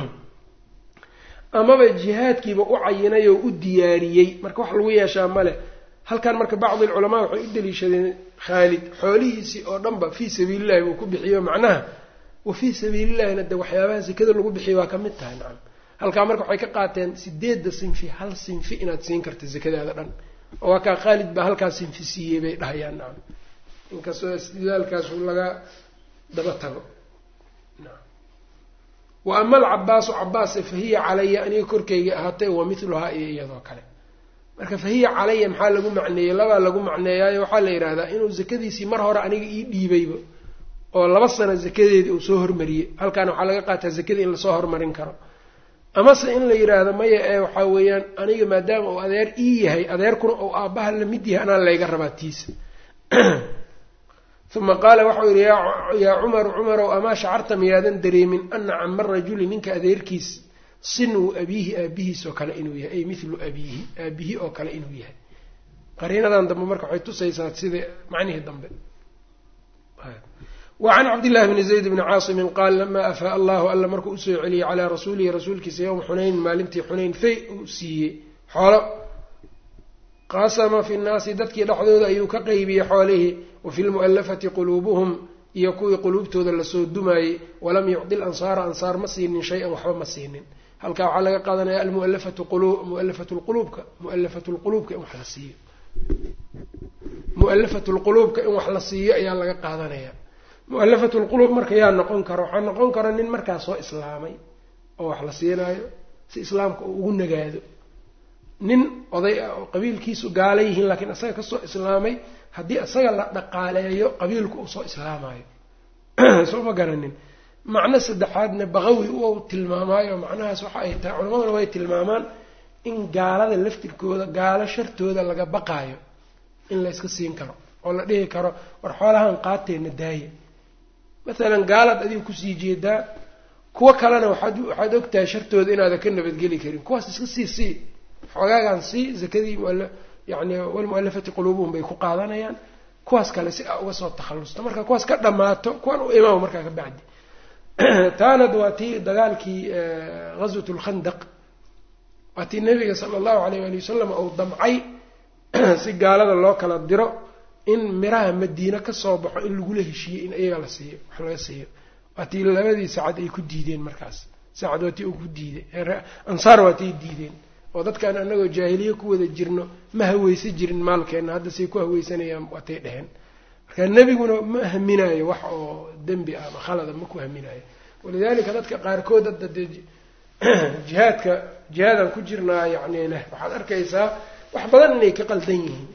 amaba jihaadkiiba u cayinay oo u diyaariyey marka wax lagu yeeshaa male halkan marka bacdi alculamaa waxay u daliishadeen khaalid xoolihiisii oo dhanba fii sabiilillahi buu ku bixiyo macnaha wa fii sabiilillahina de waxyaabaha sekada lagu bixiya waa ka mid tahay nacam halkaa marka waxay ka qaateen sideedda sinfi hal sinfi inaad siin karta sekadaada dhan oo waa kaa khaalid baa halkaa sinfi siiyey bay dhahayaan nacam inkastoo istidaalkaas laga daba tago wa ama alcabaasu cabaase fahiya calaya aniga korkayga ahaatay wa miluhaa iyo iyadoo kale marka fahiya calaya maxaa lagu macneeyey labaa lagu macneeyaayo waxaa la yidhaahdaa inuu zakadiisii mar hore aniga ii dhiibayba oo laba sano zakadeedii uu soo hormariyey halkaana waxaa laga qaataa zakadii in lasoo hormarin karo amase in la yidhaahdo maya ee waxaa weeyaan aniga maadaama uu adeer ii yahay adeerkuna uu aabbaha la mid yahay anaa layga rabaa tiisa uma qaala waxau yihi yaa cumaru cumarow amaa shacarta miyaadan dareemin ana cama rajuli ninka adeerkiis sinuu abiihi aabihiis oo kale inuu yahay ay milu abiihi aabihi oo kale inuu yahay qariinadan dambe marka waxay tusaysaa sida macnihii dambe wa can cabdillahi bni zayd bni caasimin qaal lamaa afaa allahu alla markuu usoo celiyey calaa rasuulihi rasuulkiisa yowma xunayn maalintii xunayn fay uu siiyey xoolo qasama fi nnaasi dadkii dhexdooda ayuu ka qeybiyey xoolihii wa fi lmu'allafati quluubuhum iyo kuwii quluubtooda lasoo dumaayey walam yucdi lansaara ansaar ma siinin shay-an waxba ma siinin halkaa waxaa laga qaadanaya almualafatu mualafatu lquluubka mualafatu lquluubka in wax la siiyo mualafatu lquluubka in wax la siiyo ayaa laga qaadanaya mualafatu lquluub marka yaa noqon kara waxaa noqon kara nin markaa soo islaamay oo wax la siinaayo si islaamka uu ugu nagaado nin oday ah oo qabiilkiisu gaala yihiin laakiin isaga kasoo islaamay haddii isaga la dhaqaaleeyo qabiilku uu soo islaamayo soo ma garanin macno saddexaadna baqawi u tilmaamaayo macnahaas waxa ay tahay culamaduna way tilmaamaan in gaalada laftirkooda gaalo shartooda laga baqaayo in la yska siin karo oo la dhihi karo war xoolahan qaateenna daaya masalan gaalaad adiga kusii jeedaa kuwo kalena waxaad waxaad ogtahay shartooda inaadan ka nabadgeli karin kuwaas iska sii sii xoogaagan sii zakadii yani walmualafati quluubuhum bay ku qaadanayaan kuwaas kale si a uga soo takhallusta marka kuwaas ka dhammaato kuwan u imaamo markaa ka bacdi taanad waa tii dagaalkii ghaswat lkhandaq waa tii nabiga sala allahu alayh ali wasalam uu damcay si gaalada loo kala diro in miraha madiine kasoo baxo in lagula heshiiyey in iyaga la siiyo wax laga siiyo waa tii labadii sacad ay ku diideen markaas sacad waa tii uu ku diiday ansaar waa tii diideen oo dadkaan anagoo jaahiliye ku wada jirno ma haweysa jirin maalkeenna hadda say ku haweysanayaan waatay dheheen marka nebiguna ma haminaayo wax oo dembi ah ama khalada ma ku haminaayo walidalika dadka qaarkood hadda dee jihaadka jihaadaan ku jirnaa yani leh waxaad arkaysaa wax badan inay ka qaldan yihiin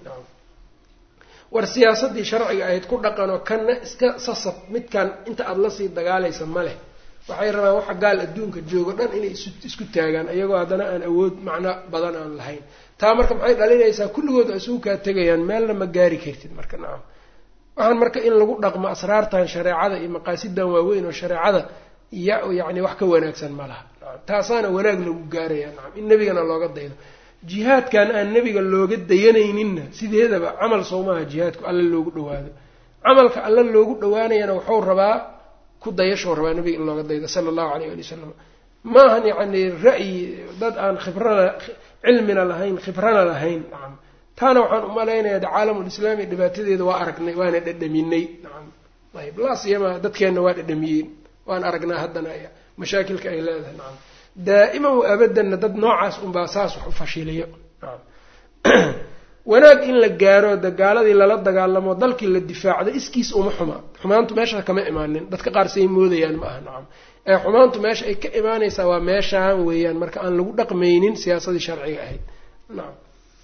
war siyaasaddii sharciga ahayd ku dhaqanoo kanna iska sasab midkan inta aada lasii dagaalaysa ma leh waxay rabaan waxa gaal adduunka joogo dhan inay isku taagaan iyagoo haddana aan awood macno badan aan lahayn taa marka maxay dhalinaysaa kulligood isugu kaa tegayaan meelna ma gaari kartid marka nacam waxaan marka in lagu dhaqmo asraartan shareecada iyo maqaasidan waaweyn oo shareecada ya yacni wax ka wanaagsan ma laha nacam taasaana wanaag lagu gaaraya nacam in nebigana looga daydo jihaadkan aan nebiga looga dayanayninna sideedaba camal sowmaha jihaadku alla loogu dhawaado camalka alla loogu dhawaanayana wuxuu rabaa ku dayashou rabaa nebiga in looga daydo sala allahu alayh ali wasalam maahan yacni ra'yi dad aan khibrana cilmina lahayn khibrana lahayn nacam taana waxaan umalaynayaa de caalamulislaami dhibaatadeeda waa aragnay waana dhadhaminay nacam ayb laasiyama dadkeenna waa dhadhamiyeen waan aragnaa haddana mashaakilka ay leedahay nacam daa'iman wa abadanna dad noocaas unbaa saas wax u fashiliyo nacam wanaag in la gaaro dagaaladii lala dagaalamo dalkii la difaacdo iskiis uma xuma xumaantu meesha kama imaanin dadka qaar say moodayaan ma aha nacam ee xumaantu meesha ay ka imaanaysaa waa meeshaan weeyaan marka aan lagu dhaqmaynin siyaasadii sharciga ahayd nacam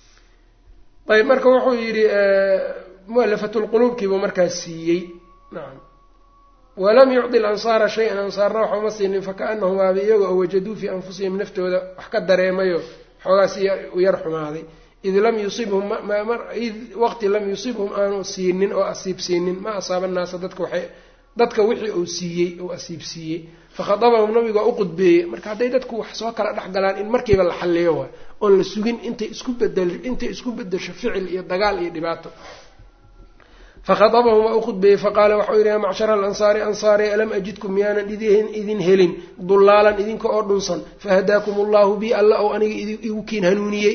ayb marka wuxuu yidhi mualafatulquluubkiibuu markaas siiyey nacam walam yucdi alansaara shay-an ansaarna waxa uma siinin fakaanahum waaba iyaga oo wajaduu fii anfusihim naftooda wax ka dareemayo xoogaas u yar xumaaday id lam yusibhum id waqti lam yusibhum aanu siinin oo asiib siinin ma asaaba naasa dadka waxay dadka wixii uu siiyey uu asiib siiyey fakhadabahum nabiga u qudbeeyey marka hadday dadku wax soo kala dhex galaan in markiiba la xalliyo waay oon la sugin intay isku bedel intay isku bedesho ficil iyo dagaal iyo dhibaato fakhadabahum waa u khudbeeyey faqaala waxau yidhi yaa macshara alansaari ansaari alam ajidkum miyaanan idin helin dulaalan idinka oo dhunsan fahadaakum allahu bi alla ou aniga igu kiin hanuuniyey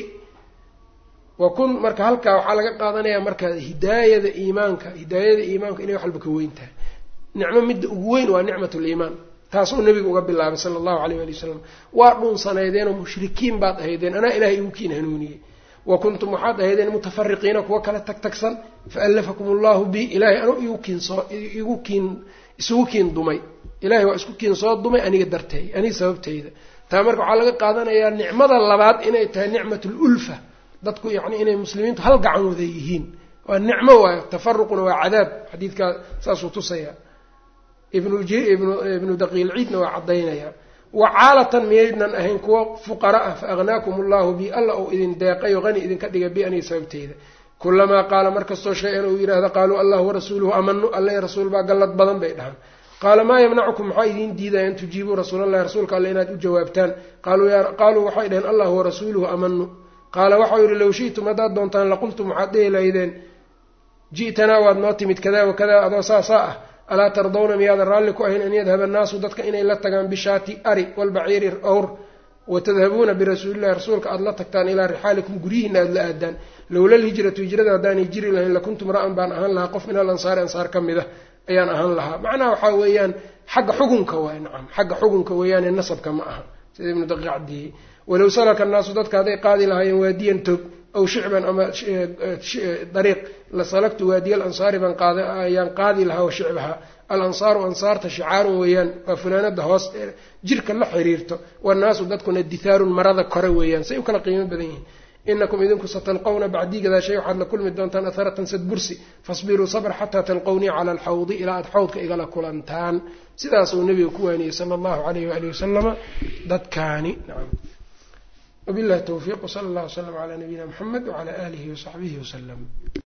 wa kun marka halkaa waxaa laga qaadanayaa marka hidaayada iimaanka hidaayada iimaanka inay wax walba ka weyn tahay nicmo midda ugu weyn waa nicmat liimaan taasuu nabiga uga bilaabay sala allahu alayh ali wasalam waa dhunsanaydeenoo mushrikiin baad ahaydeen anaa ilahay igu kiin hanuuniyey wa kuntum waxaad ahaydeen mutafariqiina kuwa kala tag tagsan faallafakum allahu bi ilahay anu igu kiin soo igu kiin isugu kiin dumay ilahay waa isku kiin soo dumay aniga darteey aniga sababteyda taa marka waxaa laga qaadanayaa nicmada labaad inay tahay nicmat lulfa dadku yacni inay muslimiintu hal gacan wada yihiin waa nicmo waayo tafaruquna waa cadaab xadiidkaa saasuu tusaya ibnu daqiilciidna waa caddaynaya wacaalatan miyaydnan ahayn kuwa fuqara ah fa agnaakum allahu bi alla uu idin deeqayo hani idinka dhiga bi aniga sababteyda kulamaa qaala markastoo shay-an uu yidhaahdo qaaluu allahu warasuuluhu amanu alla rasuul baa gallad badan bay dhahaan qaala maa yamnacukum maxaa idiin diidaya an tujiibuu rasuulallahi rasuulka alle inaad u jawaabtaan qaaluu waxay dhaheen allahu warasuuluhu amanu qaala waxau yidhi low shi'tum haddaad doontaan laqultum waxaad dhihi lahaydeen ji'tanaa waad noo timid kadaa wakadaa adoo saasaa ah alaa tardawna miyaadan raalli ku ahayn an yadhaba annaasu dadka inay la tagaan bishaati ari walbaciiri awr watadhabuuna birasuulillahi rasuulka aada la tagtaan ilaa rixaalikum guryihiina aada la aadaan lowla lhijratu hijrada haddaanay jiri lahayn lakuntum ra-an baan ahaan lahaa qof min al ansaari ansaar ka mid a ayaan ahaan lahaa macnaha waxaa weeyaan xagga xugunka waay nacam xagga xugunka weeyaane nasabka ma aha sida ibnu daqiiq caddeeyey walow salaka annaasu dadka hadday qaadi lahaayeen waadiyan tog aw shicban ama dariiq la salagtu waadiya alansaari baan qaad ayaan qaadi lahaa wa shicbaha alansaaru ansaarta shicaarun weeyaan waa funaanada hoos jirka la xiriirto wannaasu dadkuna dithaarun marada kore weeyaan say u kala qiimo badan yihiin inakum idinku satalqawna bacdii gadaashay waxaad la kulmi doontaan atharatan sadbursi fasbiruu sabr xataa talqownii cala alxawdi ilaa aad xawdka igala kulantaan sidaasuu nabiga ku waaniyey sala allahu alayh waalihi wasalama dadkaani nacam wabillahi towfiiq wsala allah wslam calaa nabiyina muxamed wacala aalihi wasaxbihi wasalam